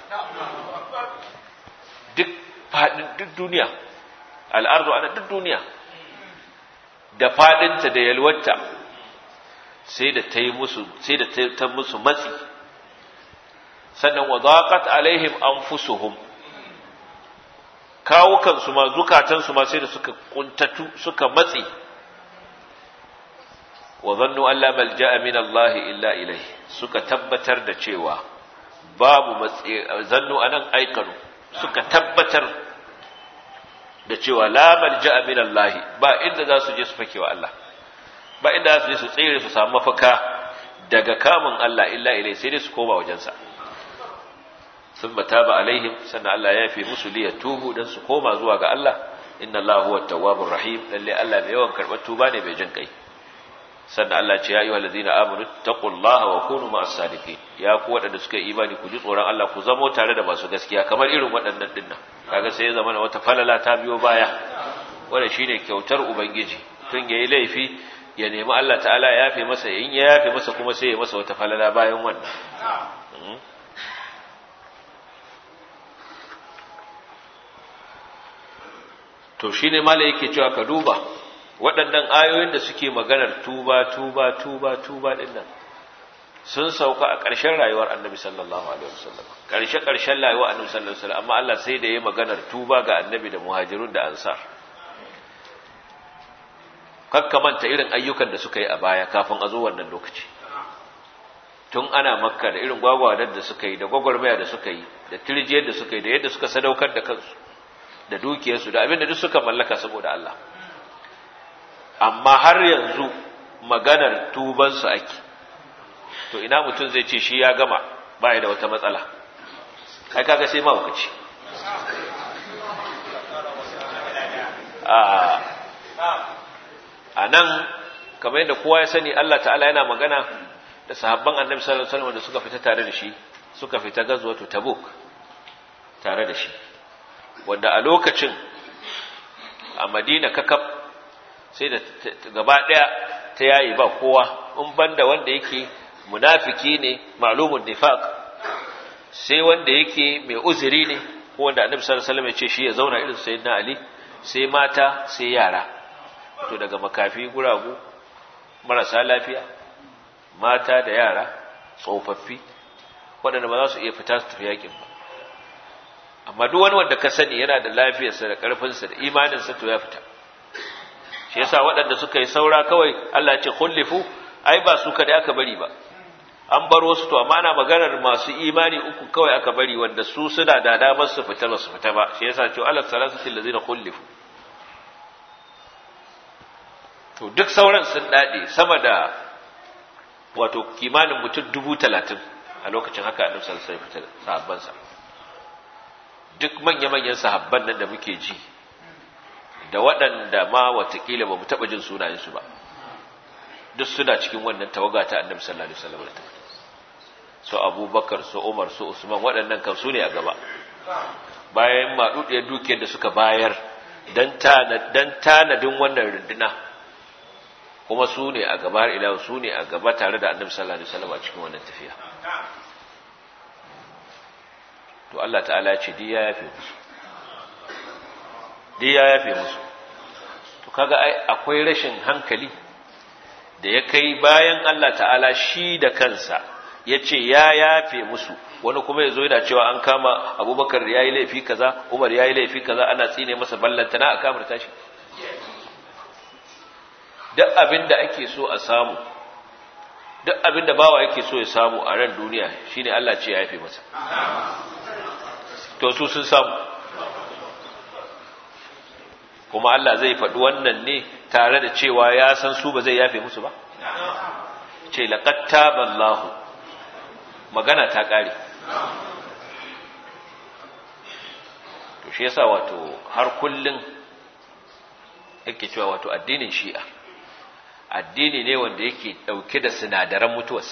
duk faɗin duk duniya al'ardu ana duk duniya da faɗinta da yalwarta sai da ta yi musu sai da ta musu matsi sannan wa zaqat alaihim anfusuhum kawukan su ma zukatan su ma sai da suka kuntatu suka matsi wa zannu an la malja'a min Allah illa ilayhi suka tabbatar da cewa babu matsi zannu anan aikanu suka tabbatar da cewa la malja'a min Allah ba inda za su je su fakewa Allah ba inda za su je su tsere su samu mafaka daga kamun Allah illa ilayhi sai dai su koma wajensa ثم تاب عليهم سنة الله يافي مسلي يتوبوا دان سكوما زوا ga Allah inna Allah huwa at-tawwabur rahim lalle Allah mai yawan karbar tuba ne mai jin kai sannan Allah ce ya ayyuhal ladina amanu taqullaha wa kunu ma'as sadiqin ya ku waɗanda suka yi imani ku ji tsoron Allah ku zamo tare da masu gaskiya kamar irin waɗannan dinnan kaga sai ya zama na wata falala ta biyo baya wanda shine kyautar ubangiji tun yayi laifi ya nemi Allah ta'ala ya yafe masa in ya yafe masa kuma sai ya masa wata falala bayan wannan to shine mala yake cewa ka duba waɗannan ayoyin da suke maganar tuba tuba tuba tuba din nan sun sauka a ƙarshen rayuwar annabi sallallahu alaihi wasallam ƙarshe ƙarshen rayuwar annabi sallallahu alaihi wasallam amma Allah sai da yayi maganar tuba ga annabi da muhajirun da ansar kakkamanta irin ayyukan da suka yi a baya kafin a zo wannan lokaci tun ana makka da irin gwagwadar da suka yi da gwagwarmaya da suka yi da tirjiyar da suka yi da yadda suka sadaukar da kansu da dukiyarsu da abin da duk suka mallaka saboda Allah amma har yanzu maganar tubansu ake to ina mutum zai ce shi ya gama ba da wata matsala ai kaga sai mahaukaci a nan kamar yadda kowa ya sani Allah ta'ala yana magana da sahabban annabi sallallahu alaihi wasallam da suka fita tare da shi suka fita gazwatu tabuk tare da shi wanda a lokacin a madina kakaf sai da gaba daya ta yayi ba kowa in banda wanda yake munafiki ne ma'lumun nifaq sai wanda yake mai uzuri ne ko wanda annabi sallallahu alaihi wasallam ya ce shi ya zauna irin sayyidina ali sai mata sai yara to daga makafi guragu marasa lafiya mata da yara tsofaffi waɗanda ba za su iya fita su tafi yakin ba amma duk wani wanda ka sani yana da lafiyarsa da ƙarfinsa da imaninsa to ya fita shi yasa waɗanda suka yi saura kawai Allah ya ce khullifu ai ba su kada aka bari ba an bar wasu to amma ana maganar masu imani uku kawai aka bari wanda su suna da damar su fita ba su fita ba shi yasa ce Allah salasatil ladina khullifu to duk sauran sun dade sama da wato kimanin mutum dubu talatin a lokacin haka annabi sallallahu alaihi wasallam sahabbansa duk manya-manyan sahabban nan da muke ji da waɗanda ma watakila ba mu taɓa jin sunayensu ba duk suna cikin wannan tawaga ta annabi sallallahu alaihi wasallam su abubakar su umar su usman waɗannan kan su ne a gaba bayan maɗuɗiyar dukiyar da suka bayar don tanadin wannan runduna kuma su ne a gaba har ila su ne a gaba tare da annabi sallallahu alaihi wasallam a cikin wannan tafiya to Allah ta'ala ce di ya yafe musu di ya yafe musu to kaga ai akwai rashin hankali da ya kai bayan Allah ta'ala shi da kansa ya ce ya yafe musu wani kuma ya zo yana cewa an kama abubakar ya yi laifi kaza umar ya yi laifi kaza ana tsine masa ballantana a kamar tashi duk abin da ake so a samu duk abin da bawa yake so ya samu a ran duniya shine Allah ce ya yafe masa to su sun samu kuma Allah zai faɗi wannan ne tare da cewa ya san su ba zai yafe musu ba ce laqad taballahu magana ta ƙare to shi yasa wato har kullun yake cewa wato addinin shi'a addini ne wanda yake ɗauke da sinadaran mutuwarsa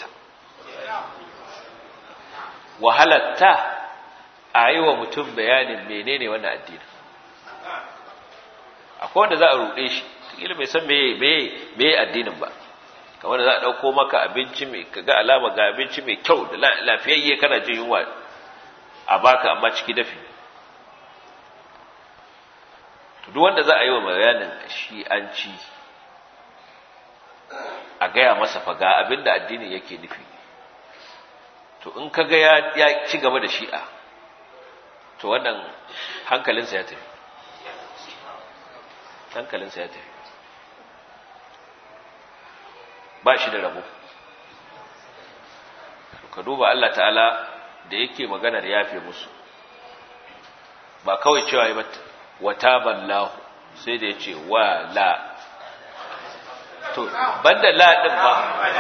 wahalatta a yi wa mutum bayanin menene wannan addini akwai wanda za a ruɗe shi kila bai san meye addinin ba kamar da za a ɗauko maka abinci mai kaga alama ga abinci mai kyau da lafiyayye kana jin yunwa a baka amma ciki dafi duk wanda za a yi wa bayanin shi an ci a gaya masa fa ga abin da addinin yake nufi to in ka ga ya ci gaba da shi'a to wannan hankalinsa ya tafi hankalinsa ya tafi ba shi da rabo ka duba Allah ta'ala da yake maganar yafe musu ba kawai cewa yi wata ballahu sai da ya ce wa la to banda la din ba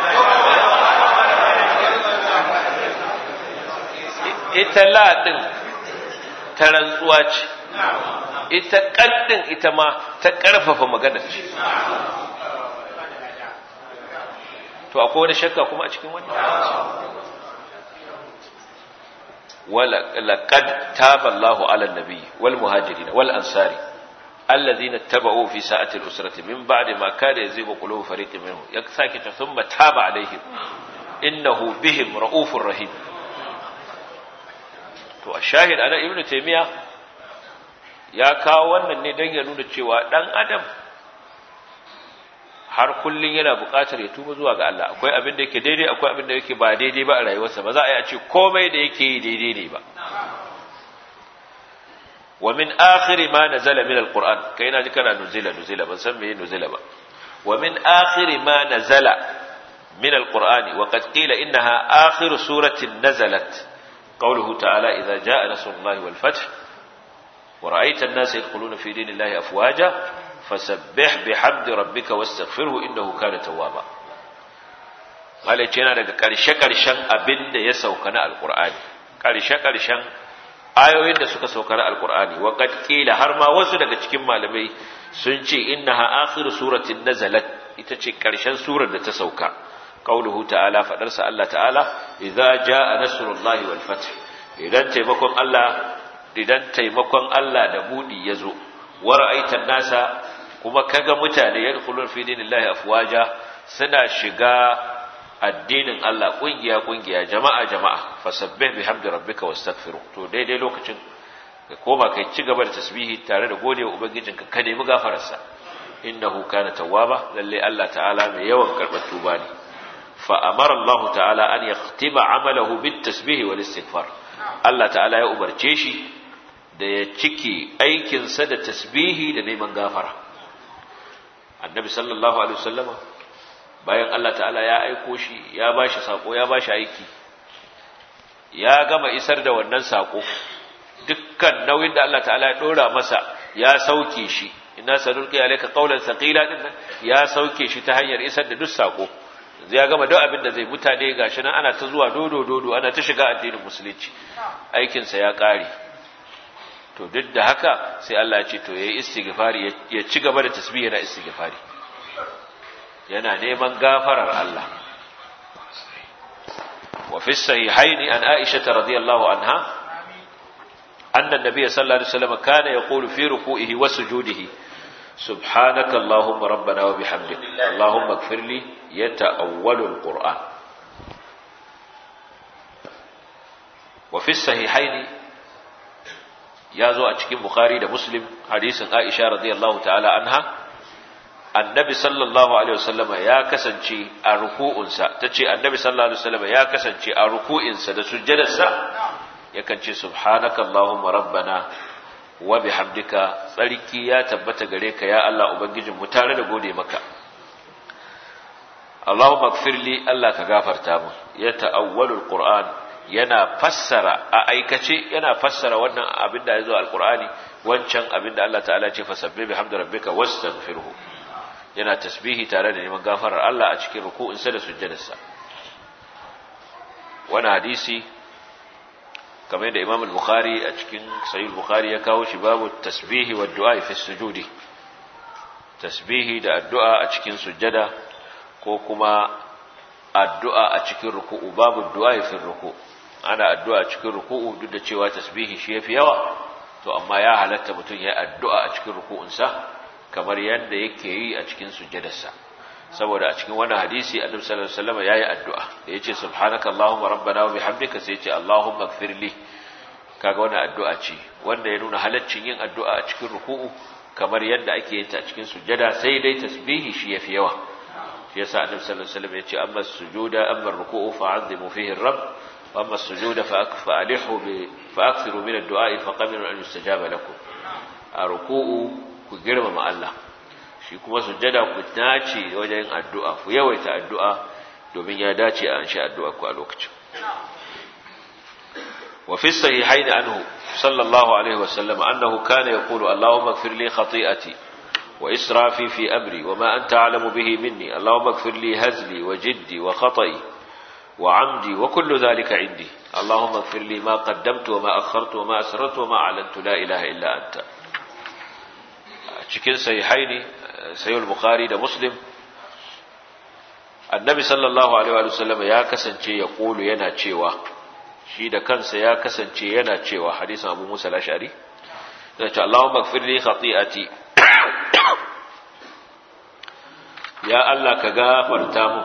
ita la din ta rantsuwa ce ita ƙaddin ita ma ta ƙarfafa magana ce to akwai wani shakka kuma a cikin wani ولقد تاب الله على النبي والمهاجرين والأنصار الذين اتبعوا في ساعة الأسرة من بعد ما كان يزيغ قلوب فريق منهم يكساكت ثم تاب عليهم إنه بهم رؤوف رحيم to a shahid ana ibnu taymiya ya kawo wannan ne don ya nuna cewa dan adam har kullun yana buƙatar ya tuba zuwa ga Allah akwai abin da yake daidai akwai abin da yake ba daidai ba a rayuwarsa ba za a yi a ce komai da yake yi daidai ne ba wa min akhiri ma nazala min alquran kai na ji kana nuzila nuzila ban san meye nuzila ba wa min akhiri ma nazala min alqur'ani wa qad qila innaha akhiru suratin nazalat qawluhu ta'ala idza jaa nasrullahi wal fath wa ra'aita an-nasa yadkhuluna fi dinillahi afwaja fasabbih bihamdi rabbika wastaghfirhu innahu kana tawwaba malai yana daga karshe karshen abin da ya sauka na alqur'ani karshe karshen ayoyin da suka sauka na alqur'ani wa qad qila har ma wasu daga cikin malamai sun ce innaha akhiru suratin nazalat ita ce karshen surar da ta sauka qauluhu ta'ala fadar sa Allah ta'ala idza jaa nasrullahi wal fath idan taimakon Allah idan taimakon Allah da budi yazo wa ra'aitan nasa kuma kaga mutane yadkhulun fi dinillahi afwaja suna shiga addinin Allah kungiya kungiya jama'a jama'a fasabbih bihamdi rabbika wastaghfiru to daidai lokacin ka koma kai ci gaba da tasbihi tare da godewa ubangijinka ka nemi gafararsa innahu kana tawwaba lalle Allah ta'ala mai yawan karbar tuba ne fa amara Allah ta'ala an yahtima amalahu bit tasbih wal istighfar Allah ta'ala ya umarce shi da ya cike aikinsa da tasbihi da neman gafara annabi sallallahu alaihi wasallama bayan Allah ta'ala ya aiko shi ya bashi sako ya bashi aiki ya gama isar da wannan sako dukkan nauyin da Allah ta'ala ya dora masa ya sauke shi inna sanulqi alayka qawlan thaqila din ya sauke shi ta hanyar isar da duk sako ya gama duk abin da zai mutane gashi nan ana ta zuwa dodo dodo ana ta shiga addinin musulunci aikin sa ya kare to duk da haka sai Allah ya ce to yayi istighfari ya ci gaba da tasbih yana istighfari yana neman gafarar Allah wa fi sahihaini an Aisha radhiyallahu anha anna an-nabiy sallallahu alaihi wasallam kana yaqulu fi ruku'ihi wa sujudihi سبحانك اللهم ربنا وبحمدك اللهم اغفر لي يتأول القرآن وفي الصحيحين ya zo a cikin Bukhari da Muslim hadisin Aisha radiyallahu ta'ala anha annabi sallallahu alaihi wasallama ya kasance a ruku'unsa tace annabi sallallahu alaihi wasallama ya kasance a ruku'insa da sujjadarsa yakan ce subhanaka allahumma rabbana wa bihamdika tsarki ya tabbata gare ka ya Allah ubangijin mu tare da gode maka Allahumma gfirli Allah ka gafarta mu ya ta'awwalul qur'an yana fassara a aikace yana fassara wannan abin da ya zo alkur'ani wancan abin da Allah ta'ala ce fasabbi bihamdi rabbika wastaghfirhu yana tasbihi tare da neman gafarar Allah a cikin ruku'insa da sujjadarsa wannan hadisi kamar da Imam al-Bukhari a cikin Sahih al-Bukhari ya kawo shi babu tasbihi wa du'a fi sujudi tasbihi da addu'a a cikin sujjada ko kuma addu'a a cikin ruku'u babu du'a fi ruku'u ana addu'a cikin ruku'u duk da cewa tasbihi shi yafi yawa to amma ya halatta mutum ya addu'a a cikin ruku'unsa kamar yadda yake yi a cikin sujjadarsa saboda a cikin wannan hadisi annabi sallallahu alaihi wasallam yayi addu'a da yace subhanaka allahumma rabbana wa bihamdika sai yace allahumma ighfirli kaga wannan addu'a ce wanda ya nuna halaccin yin addu'a a cikin ruku'u kamar yadda ake yin ta a cikin sujjada sai dai tasbihi shi yafi yawa shi yasa annabi sallallahu alaihi wasallam yace amma sujuda amma ruku'u fa'azzimu fihi ar-rabb وأما السجود فألحوا فأكثروا من الدعاء فقبلوا أن يستجاب لكم أركوء كجرم مع الله shi kuma sujjada ku dace wajen addu'a ku yawaita addu'a domin ya dace a anshi addu'a ku a lokacin wa fi sahihaini anhu sallallahu alaihi wasallam annahu kana yaqulu allahumma ighfir li khati'ati wa israfi fi amri wa ma anta a'lamu bihi minni allahumma ighfir li hazli wa jiddi wa khata'i وعمدي وكل ذلك عندي اللهم اغفر لي ما قدمت وما أخرت وما أسررت وما أعلنت لا إله إلا أنت cikin sahihaini sahih al-bukhari da muslim annabi sallallahu alaihi wa sallam ya kasance ya kulu yana cewa shi da kansa ya kasance yana cewa hadisin Abu Musa al-Ash'ari yana cewa Allahumma ighfir li khati'ati ya Allah ka gafarta mu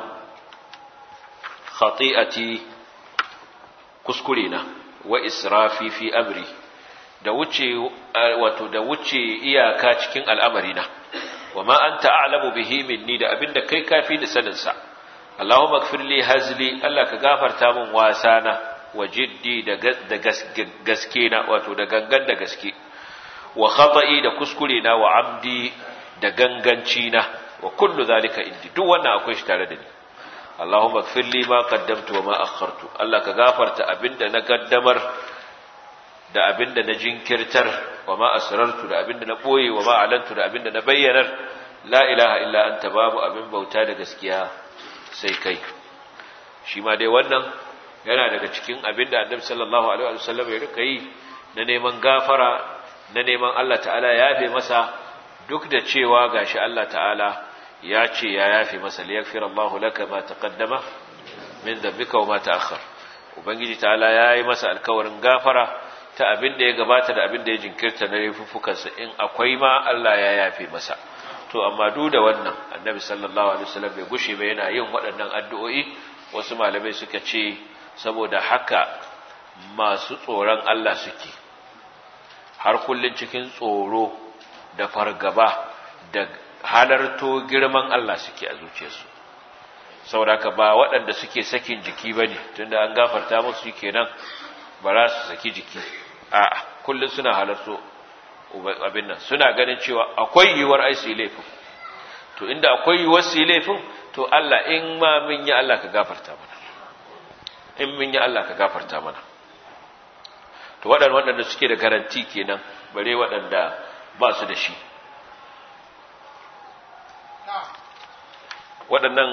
khati'ati kuskure na wa israfi fi amri da wuce wato da wuce iyaka cikin al'amarina wa ma anta a'lamu bihi minni da abinda kai kafi da sanin sa Allahumma ighfir li hazli Allah ka gafarta min wasana wa jiddi da da gaske na wato da gangan da gaske wa khata'i da kuskure na wa amdi da ganganci na wa kullu zalika indi duk wannan akwai shi tare da ni Allahumma ighfir li ma qaddamtu wa ma akhartu Allah ka gafarta abinda na gaddamar da abinda na jinkirtar wa ma asrartu da abinda na boye wa ma alantu da abinda na bayyanar la ilaha illa anta babu abin bauta da gaskiya sai kai shi ma dai wannan yana daga cikin abinda annabi sallallahu alaihi wasallam ya rika yi na neman gafara na neman Allah ta'ala ya yafe masa duk da cewa gashi Allah ta'ala ya ce ya yafe masa liyaghfir Allahu laka ma taqaddama min dhanbika wa ma ta'akhkhar ubangiji ta'ala yayi masa alkawarin gafara ta abin da ya gabata da abin da ya jinkirta na laifuffukansa in akwai ma Allah ya yafe masa to amma duk da wannan annabi sallallahu alaihi wasallam bai gushe ba yana yin waɗannan addu'o'i wasu malamai suka ce saboda haka masu tsoron Allah suke har kullun cikin tsoro da fargaba da halarto girman Allah suke a zuciyarsu saboda haka ba waɗanda suke sakin jiki bane tunda an gafarta musu kenan ba za su saki jiki a'a kullum suna halarto abin nan suna ganin cewa akwai yiwuwar ai su laifin to inda akwai yiwuwar su laifin to Allah in ma mun yi Allah ka gafarta mana in mun yi Allah ka gafarta mana to waɗanda waɗanda suke da garanti kenan bare waɗanda ba su da shi waɗannan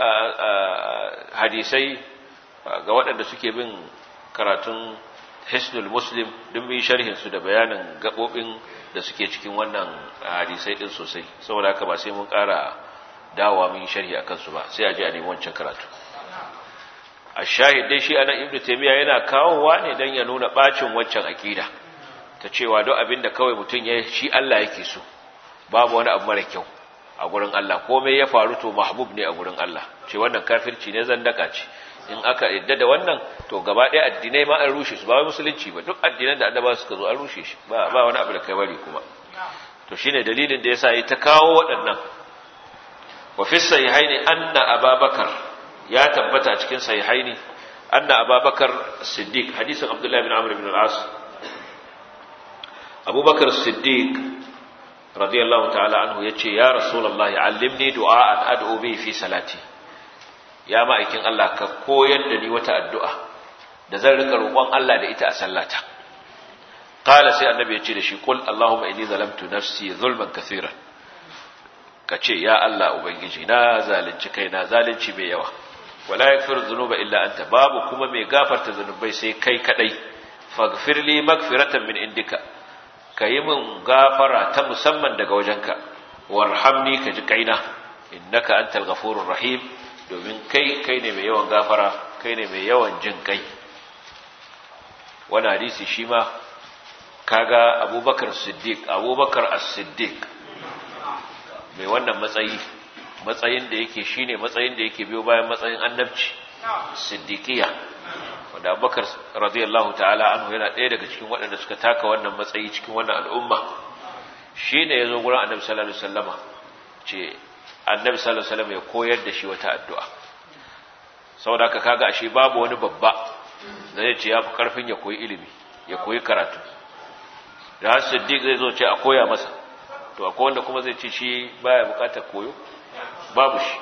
hadisai ga waɗanda suke bin karatun hisnul muslim duk mun sharhin su da bayanin gabobin da suke cikin wannan hadisai din sosai saboda haka ba sai mun ƙara dawowa mun sharhi akan su ba sai a je a nemi wancan karatu ashahid dai shi anan ibnu taymiya yana kawowa ne dan ya nuna bacin wancan akida ta cewa duk abinda kawai mutun ya shi Allah yake so babu wani abu mara kyau a gurin Allah komai ya faru to mahbub ne a gurin Allah ce wannan kafirci ne zandaka ce in aka yadda da wannan to gaba ɗaya addinai ma an rushe su ba wai musulunci ba duk addinan da annaba suka zo an rushe shi ba ba wani abu da kai bari kuma to shine dalilin da yasa yi ta kawo waɗannan wa fi sahihaini anna ababakar ya tabbata cikin sahihaini anna ababakar siddiq hadisin abdullahi bin amr bin al-as abubakar siddiq radiyallahu ta'ala anhu yace ya rasulullahi allimni du'a'an ad'u bi fi salati ya ma'aikin Allah ka koyar da ni wata addu'a da zan rika roƙon Allah da ita a sallata qala sai annabi ya ce da shi qul allahumma inni zalamtu nafsi zulman kaseeran ka ce ya Allah ubangiji na zalunci kaina zalunci mai yawa wala yaghfiru dhunuba illa anta babu kuma mai gafarta zunubai sai kai kadai faghfir li maghfiratan min indika kayi min gafara ta musamman daga wajenka warhamni ka ji kaina innaka antal ghafurur rahim domin kai kai ne mai yawan gafara kai ne mai yawan jin kai wani hadisi shi ma kaga abubakar siddiq abubakar as-siddiq mai wannan matsayi matsayin da yake shine matsayin da yake biyo bayan matsayin annabci siddiqiya wanda abubakar radiyallahu ta'ala anhu yana ɗaya daga cikin waɗanda suka taka wannan matsayi cikin wannan al'umma shine yazo gurin annabi sallallahu alaihi wasallama ce annabi sallallahu alaihi wasallam ya koyar da shi wata addu'a saboda haka kaga ashe babu wani babba da zai ce ya fi karfin ya koyi ilimi ya koyi karatu da har siddiq zai zo ce a koya masa to akwai wanda kuma zai ce shi baya bukatar koyo babu shi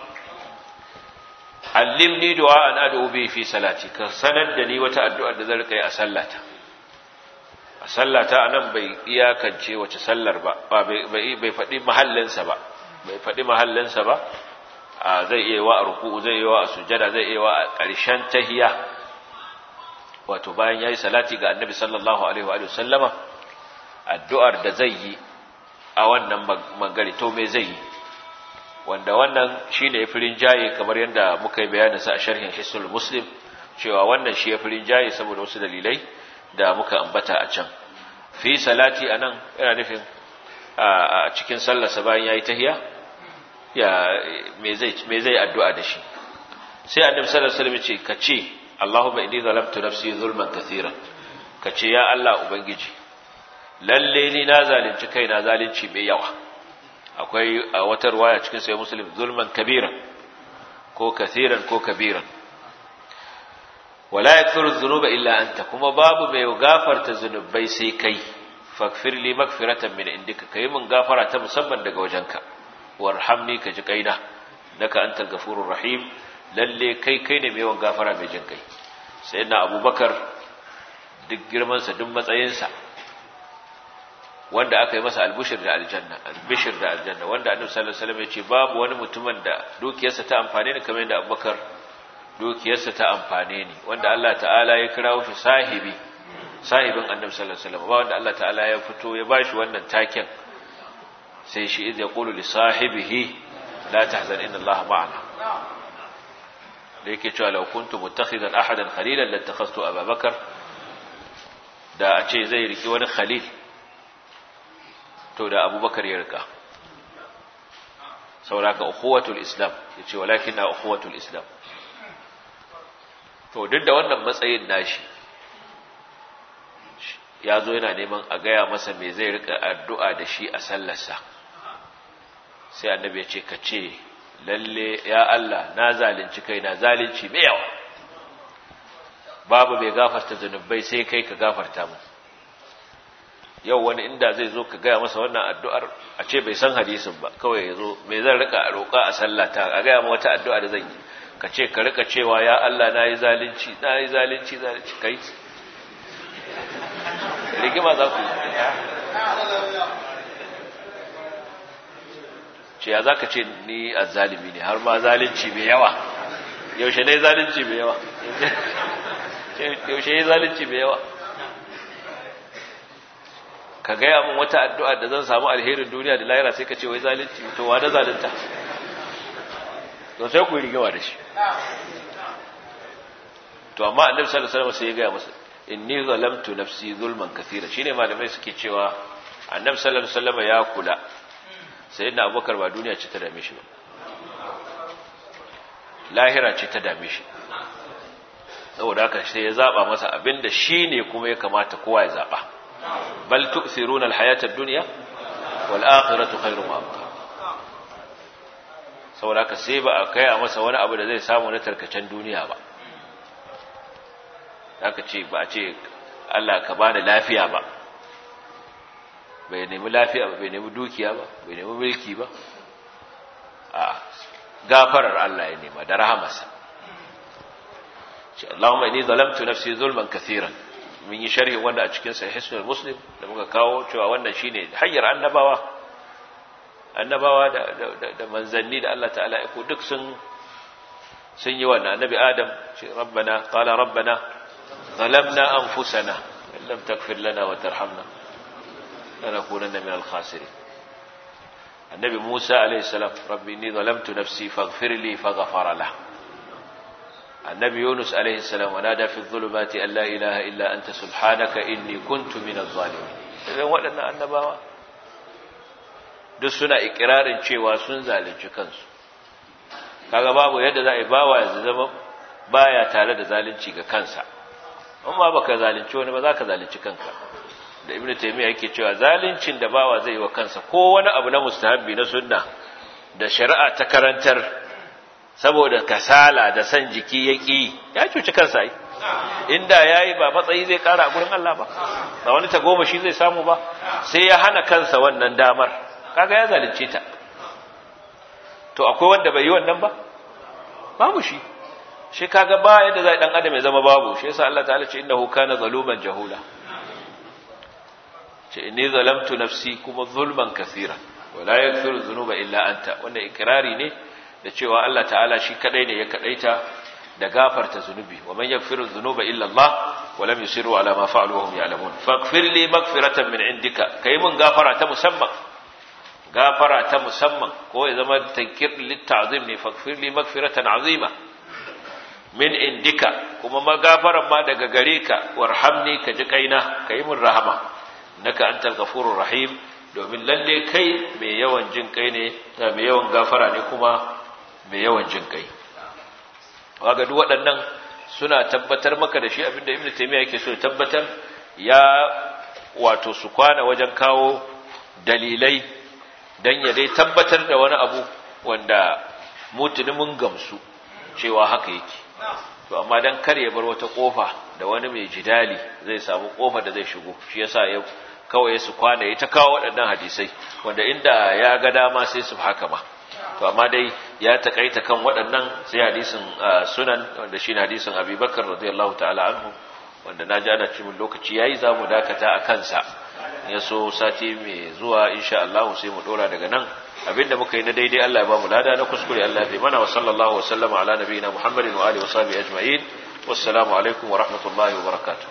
allimni du'a an ad'u bi fi salati ka sanar da ni wata addu'a da zan rika yi a sallata a sallata anan bai iyakance wace sallar ba bai bai faɗi mahallinsa ba bai faɗi mahallinsa ba zai iya wa a ruku'u zai iya wa a sujada zai iya wa a ƙarshen tahiya wato bayan yayi salati ga annabi sallallahu alaihi wa sallama addu'ar da zai yi a wannan magari to me zai yi wanda wannan shi ne firin jaye kamar yadda muka yi bayanin sa a sharhin Hisnul Muslim cewa wannan shi ya firin jaye saboda wasu dalilai da muka ambata a can fi salati anan yana nufin a cikin sallarsa bayan yayi tahiya ya me zai me zai addu'a da shi sai annabi sallallahu alaihi wasallam ya ce kace Allahumma inni zalamtu nafsi zulman kathiran kace ya Allah ubangiji lalle ni na zalunci kaina zalunci mai yawa akwai a wata ruwaya cikin sai muslim zulman kabiran ko kathiran ko kabiran wala yaghfiru dhunuba illa anta kuma babu mai gafarta zunubai sai kai faghfir li maghfiratan min indika kai mun gafara ta musamman daga wajenka warhamni ka ji kaina naka antal ghafurur rahim lalle kai kai ne mai yawan gafara mai jin kai sayyidina abubakar duk girman sa duk matsayin sa wanda aka yi masa albushir da aljanna albishir da aljanna wanda annabi sallallahu alaihi wasallam ya ce babu wani mutumin da dukiyarsa ta amfane ni kamar yadda abubakar dukiyarsa ta amfane ni wanda Allah ta'ala ya kirawo shi sahibi sahibin annabi sallallahu alaihi wasallam ba wanda Allah ta'ala ya fito ya bashi wannan taken sai shi idh yaqulu li sahibihi la tahzan inna Allah ma'ana da yake cewa law kuntu muttakhidan ahadan khalilan lattakhadtu ababakar da a ce zai riki wani khalil to da abubakar ya rika sauraka ukhuwatul islam yace walakinna ukhuwatul islam to duk da wannan matsayin nashi ya zo yana neman a gaya masa me zai rika addu'a da shi a sallarsa sai annabi ya ce ka ce lalle ya Allah na zalunci kai na zalunci mai yawa babu mai gafarta zunubai sai kai ka gafarta mu yau wani inda zai zo ka gaya masa wannan addu'ar a ce bai san hadisin ba kawai ya zo mai zan rika a roƙa a sallata a gaya ma wata addu'a da zan yi ka ce ka rika cewa ya Allah na yi zalunci na yi zalunci zalunci kai rigima za ku ce ya za ka ce ni a zalimi ne har ma zalunci mai yawa yaushe ne zalunci mai yawa yaushe ne zalunci mai yawa ka gaya min wata addu'a da zan samu alherin duniya da lahira sai ka ce wai zalunci to wa da zalunta to sai ku yi rigima da shi to amma annabi sallallahu alaihi wasallam sai ya gaya masa inni zalamtu nafsi zulman kathira shine malamai suke cewa annabi sallallahu alaihi wasallam ya kula sayyidina abubakar ba duniya ce ta dame shi ba lahira ce ta dame shi saboda haka sai ya zaba masa abinda shine kuma ya kamata kowa ya zaba bal tu'thiruna alhayata ad-dunya wal akhiratu khairun wa abqa saboda haka sai ba a kai a masa wani abu da zai samu na tarkacen duniya ba aka ce ba a ce Allah ka bani lafiya ba bai nemi lafiya ba bai nemi dukiya ba bai nemi mulki ba a gafarar Allah ya nema da rahamarsa ce Allahumma inni zalamtu nafsi zulman kathiran mun yi sharhi wanda a cikin sahih muslim da muka kawo cewa wannan shine hanyar annabawa annabawa da da manzanni da Allah ta'ala ya duk sun sun yi wannan annabi adam ce rabbana qala rabbana ظلمنا أنفسنا إن لم تغفر لنا وترحمنا لنكونن من الخاسرين النبي موسى عليه السلام ربي إني ظلمت نفسي فاغفر لي فغفر له النبي يونس عليه السلام ونادى في الظلمات أن لا إله إلا أنت سبحانك إني كنت من الظالمين إذا waɗannan annabawa duk suna ikirarin cewa sun zalunci kansu kaga babu yadda za a yi bawa ya zama baya tare da zalunci ga kansa amma baka zalunci wani ba za ka zalunci kanka da ibnu taymiya yake cewa zaluncin da bawa zai yi wa kansa ko wani abu na mustahabbi na sunna da shari'a ta karantar saboda kasala da san jiki ya ki ya cuci kansa ai inda yayi ba matsayi zai kara a gurin Allah ba ba wani ta goma shi zai samu ba sai ya hana kansa wannan damar kaga ya zalunce ta to akwai wanda bai yi wannan ba babu shi shi kaga ba yadda zai dan adam ya zama babu shi yasa Allah ta'ala ce innahu kana zaluman jahula ce inni zalamtu nafsi kuma zulman kaseera wala yaghfiru dhunuba illa anta wannan ikrari ne da cewa Allah ta'ala shi kadai ne ya kadaita da gafarta zunubi wa man yaghfiru dhunuba illa Allah wa lam yusiru ala ma fa'alu wa hum ya'lamun faghfir li maghfiratan min indika kai mun gafara ta musamman gafara ta musamman ko ya zama tankir litta'zim ne faghfir li maghfiratan azima min indika kuma magafaran ma daga gare ka warhamni ka ji kaina ka yi min rahama naka antal ghafurur rahim domin lalle kai mai yawan jin kai ne mai yawan gafara ne kuma mai yawan jin kai waga duk waɗannan suna tabbatar maka da shi abinda ibnu taymiya yake so tabbatar ya wato su kwana wajen kawo dalilai dan ya dai tabbatar da wani abu wanda mutuni mun gamsu cewa haka yake to amma dan kar ya bar wata kofa da wani mai jidali zai samu kofa da zai shigo shi yasa ya kawai su kwana ya ta kawo waɗannan hadisai wanda inda ya ga dama sai su haka ma to amma dai ya takaita kan waɗannan sai hadisin sunan wanda shine hadisin Abi Bakar radiyallahu ta'ala anhu wanda na ji ana cikin lokaci yayi zamu dakata a kansa ya so sati mai zuwa insha Allah sai mu dora daga nan abinda muka yi na daidai Allah ya ba mu lada na kuskure Allah ya fi mana wa sallallahu wa sallama ala nabiyina Muhammadin wa alihi wa sahbihi ajma'in wassalamu alaikum wa rahmatullahi wa barakatuh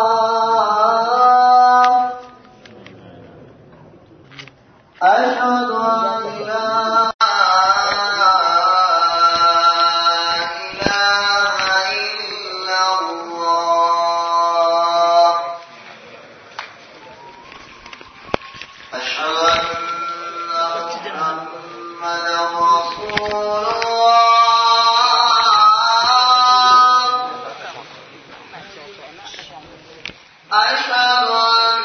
أشهد أن لا إله إلا الله أشهد أن محمدا رسول الله أشهد أن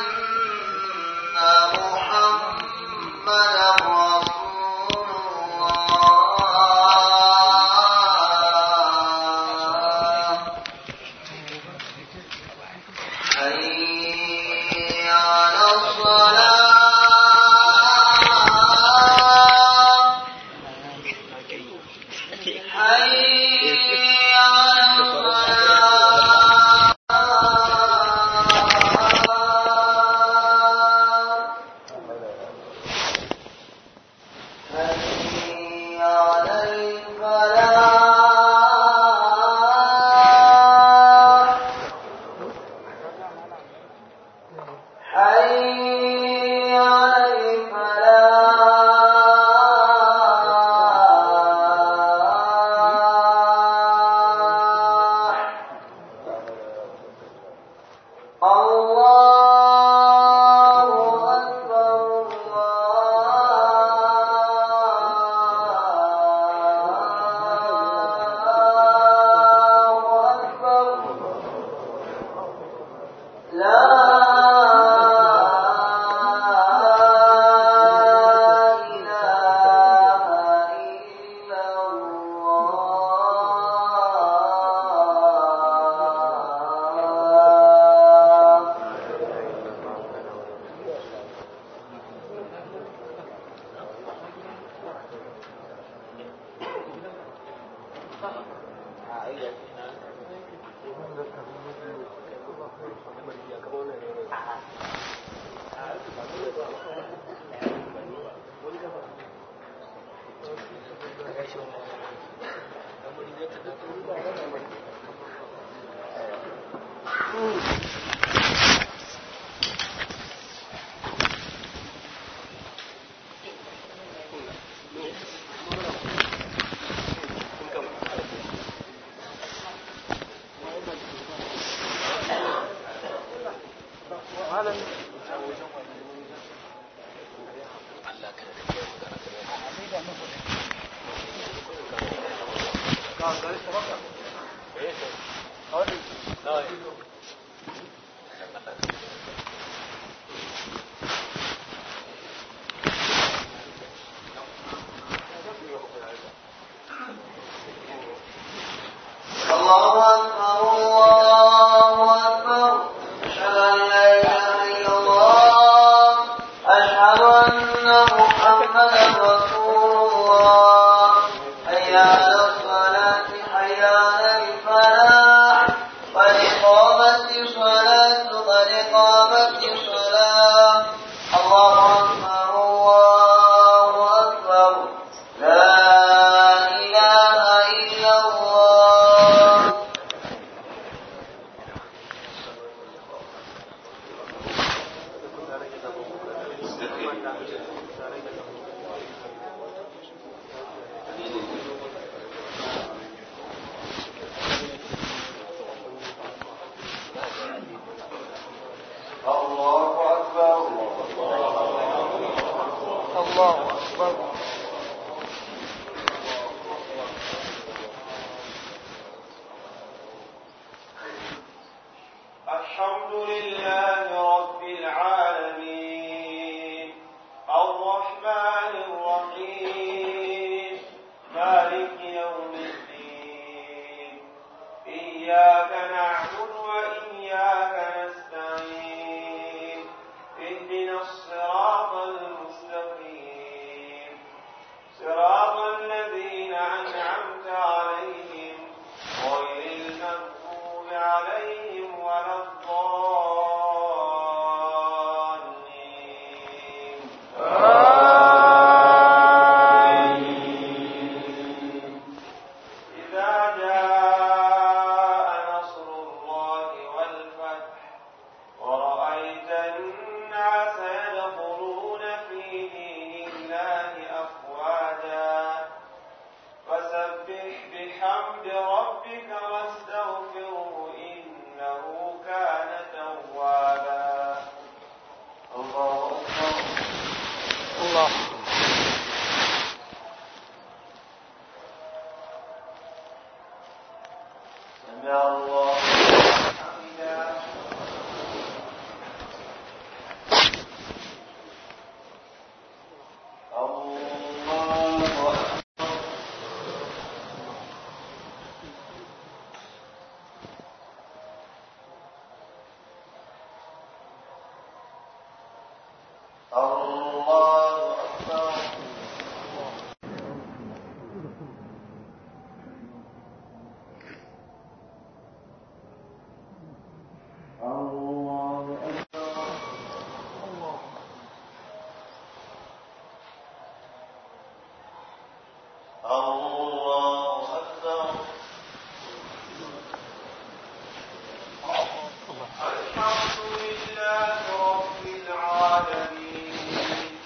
محمدا رسول الله حي على الصلاة حي على الصلاة حي على الفلاح حي على الفلاح الله أكبر الله أكبر لا إله إلا الله الله أكبر الله أكبر أشهد أن لا إله إلا الله أشهد أن محمدا رسول الله حي على الصلاة حي على الفلاح قد قامت الصلاة قد قامت الصلاة الله أكبر الله أكبر لا إله إلا الله الله أكبر الله أكبر الحمد لله رب العالمين الرحمن الرحيم مالك يوم الدين إياك نعبد وإياك نستعين اهدنا الصراط المستقيم صراط الذين أنعمت عليهم غير المغضوب عليهم ولا الضالين إذا جاء نصر الله والفتح ورأيت الناس يدخلون في دين الله أفواجا فسبح بحمد ربك واستغفره إنه كان توابا الله أكبر الله سمع الله لمن حمده الله أكبر الله أكبر الله أكبر الله أكبر الحمد لله رب العالمين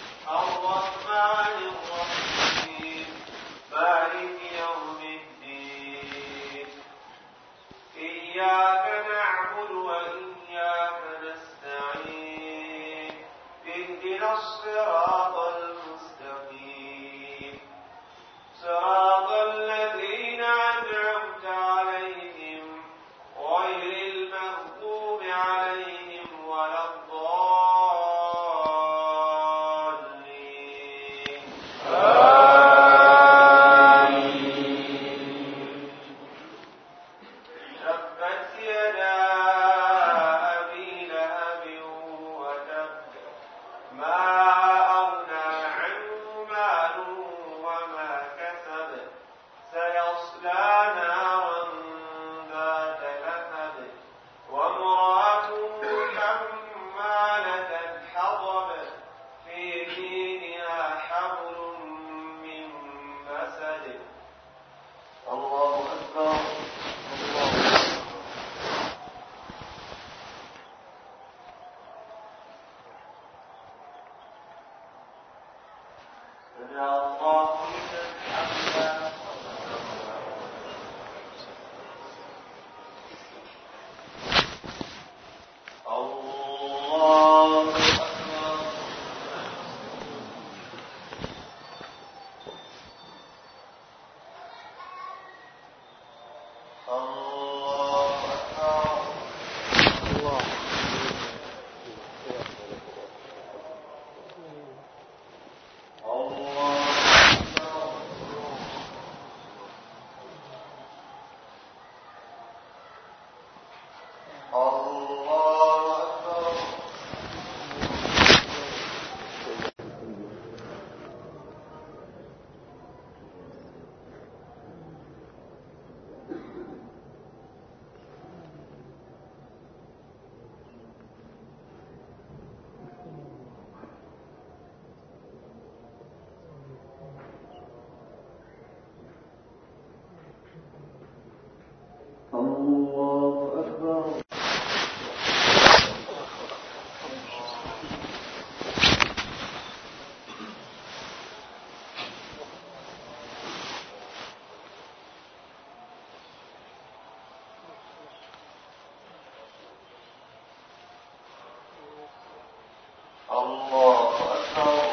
الله أكبر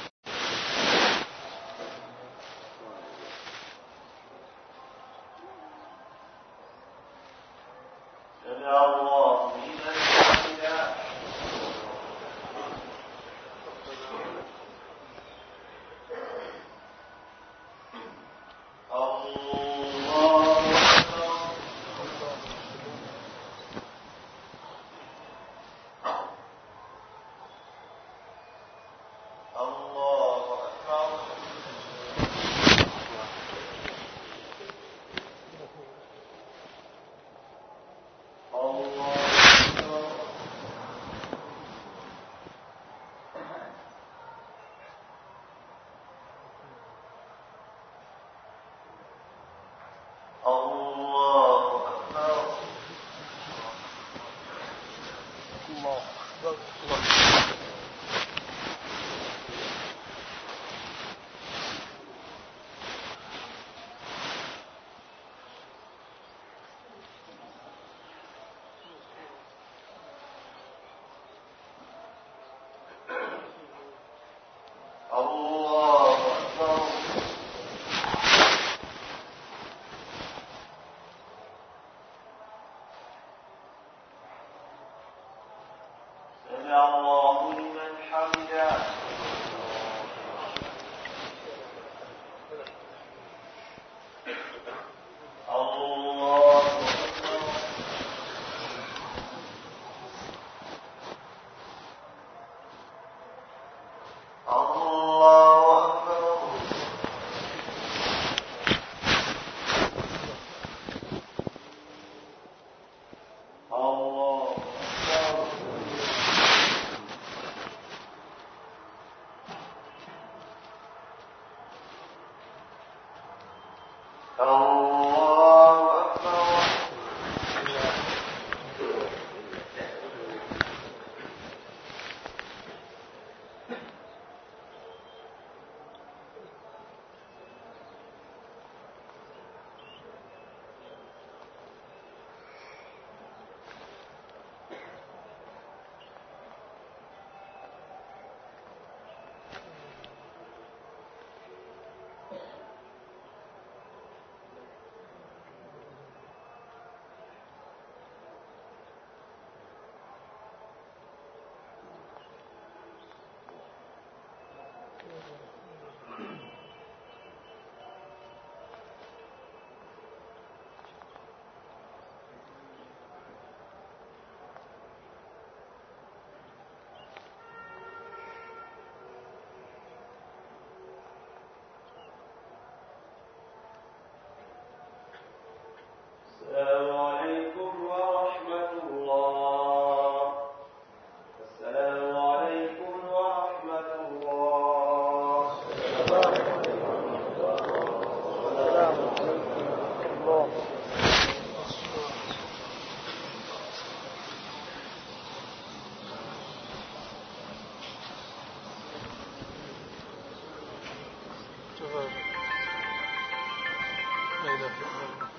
سمع الله لمن حمده الله أكبر الله أكبر الله أكبر الله أكبر الله أكبر الله الله أكبر سمع الله لمن حمده الله أكبر الله أكبر الله أكبر الله أكبر السلام عليكم ورحمة الله السلام عليكم ورحمة الله الله تفضل. لا إله إلا الله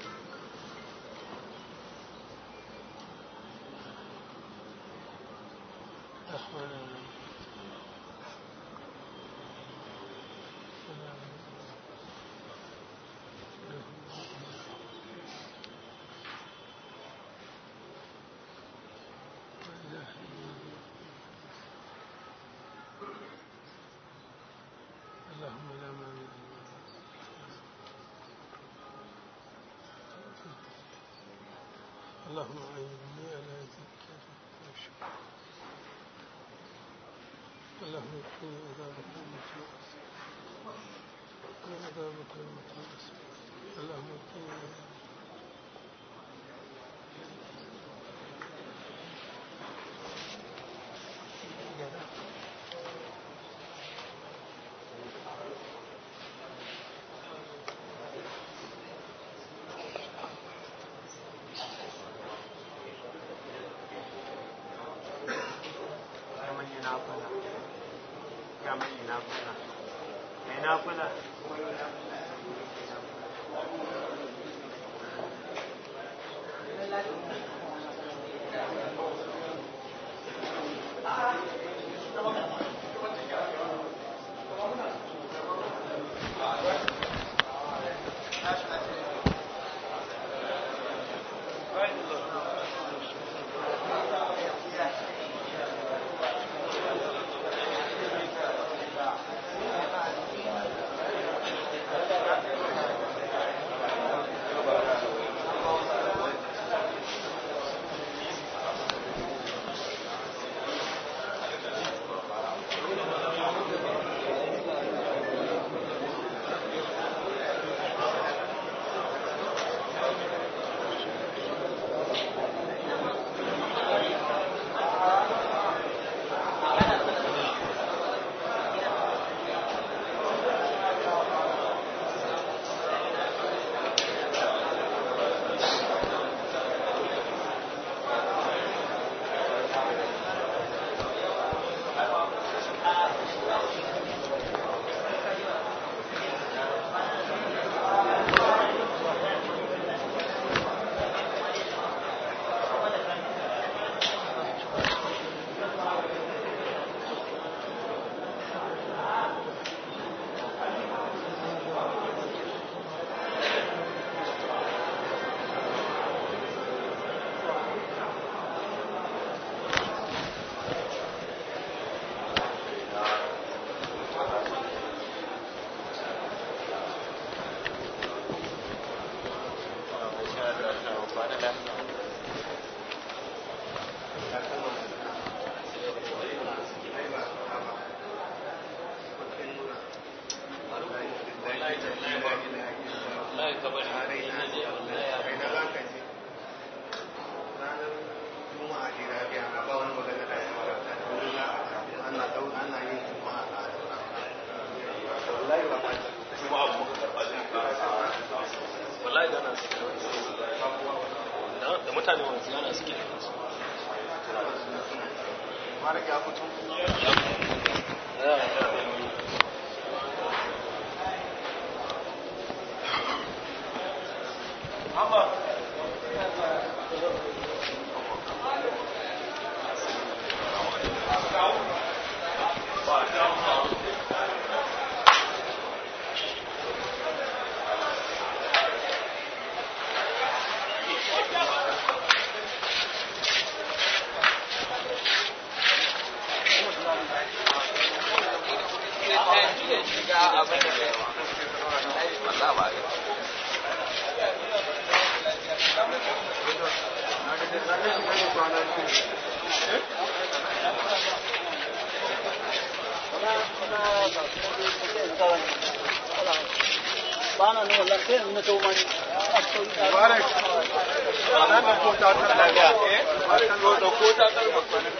الرحمن الرحيم اللهم لا مانع اللهم أعينني على ذكرك وشكرك اللهم اكفني عذابك المتوسط وعذابك المتوسط اللهم اكفني عذابك kamar yi nafula kamar yi nafula mai nafula Thank wallahi da na suke da mutane wanzu yana suke Mara ya fito. bana ne wallahi sai in na to mani Mubarak. Wannan da ko ta tar lafiya. Eh? Wannan da ko ta tar bakwanin.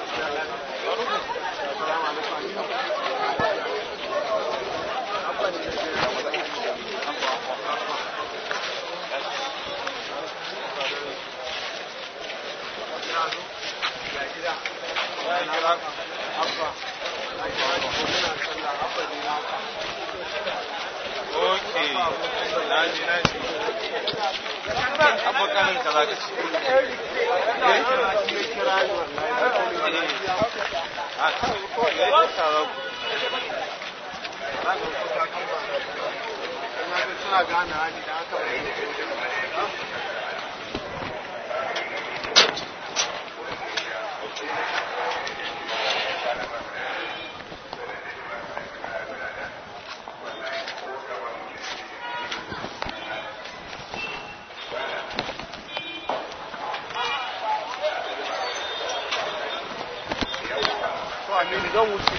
Okay, na ji na ji. abokanin ka za ka ci. A kan ko ya yi tsaron ku. Suna gane hali da aka to a mini zan wuce.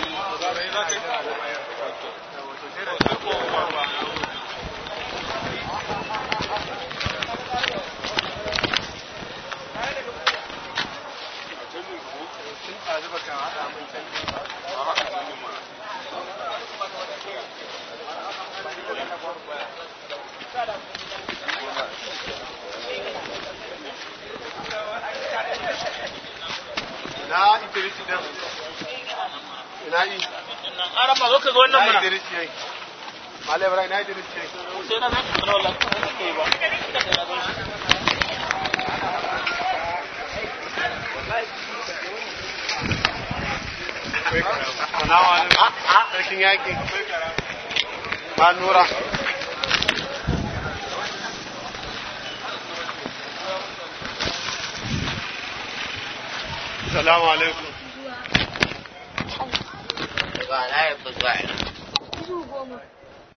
Na Idrisi din. Ina yi. ara ma zo ka ga wannan Na mana Idrisi yayi. Malam Ibrahim na Idrisi yayi. sai na zan tsara wallahi ba ka yi ba Salamu alaikum. Sarkin yaƙi. Ba nura. Salamu alaikum. Ba na yi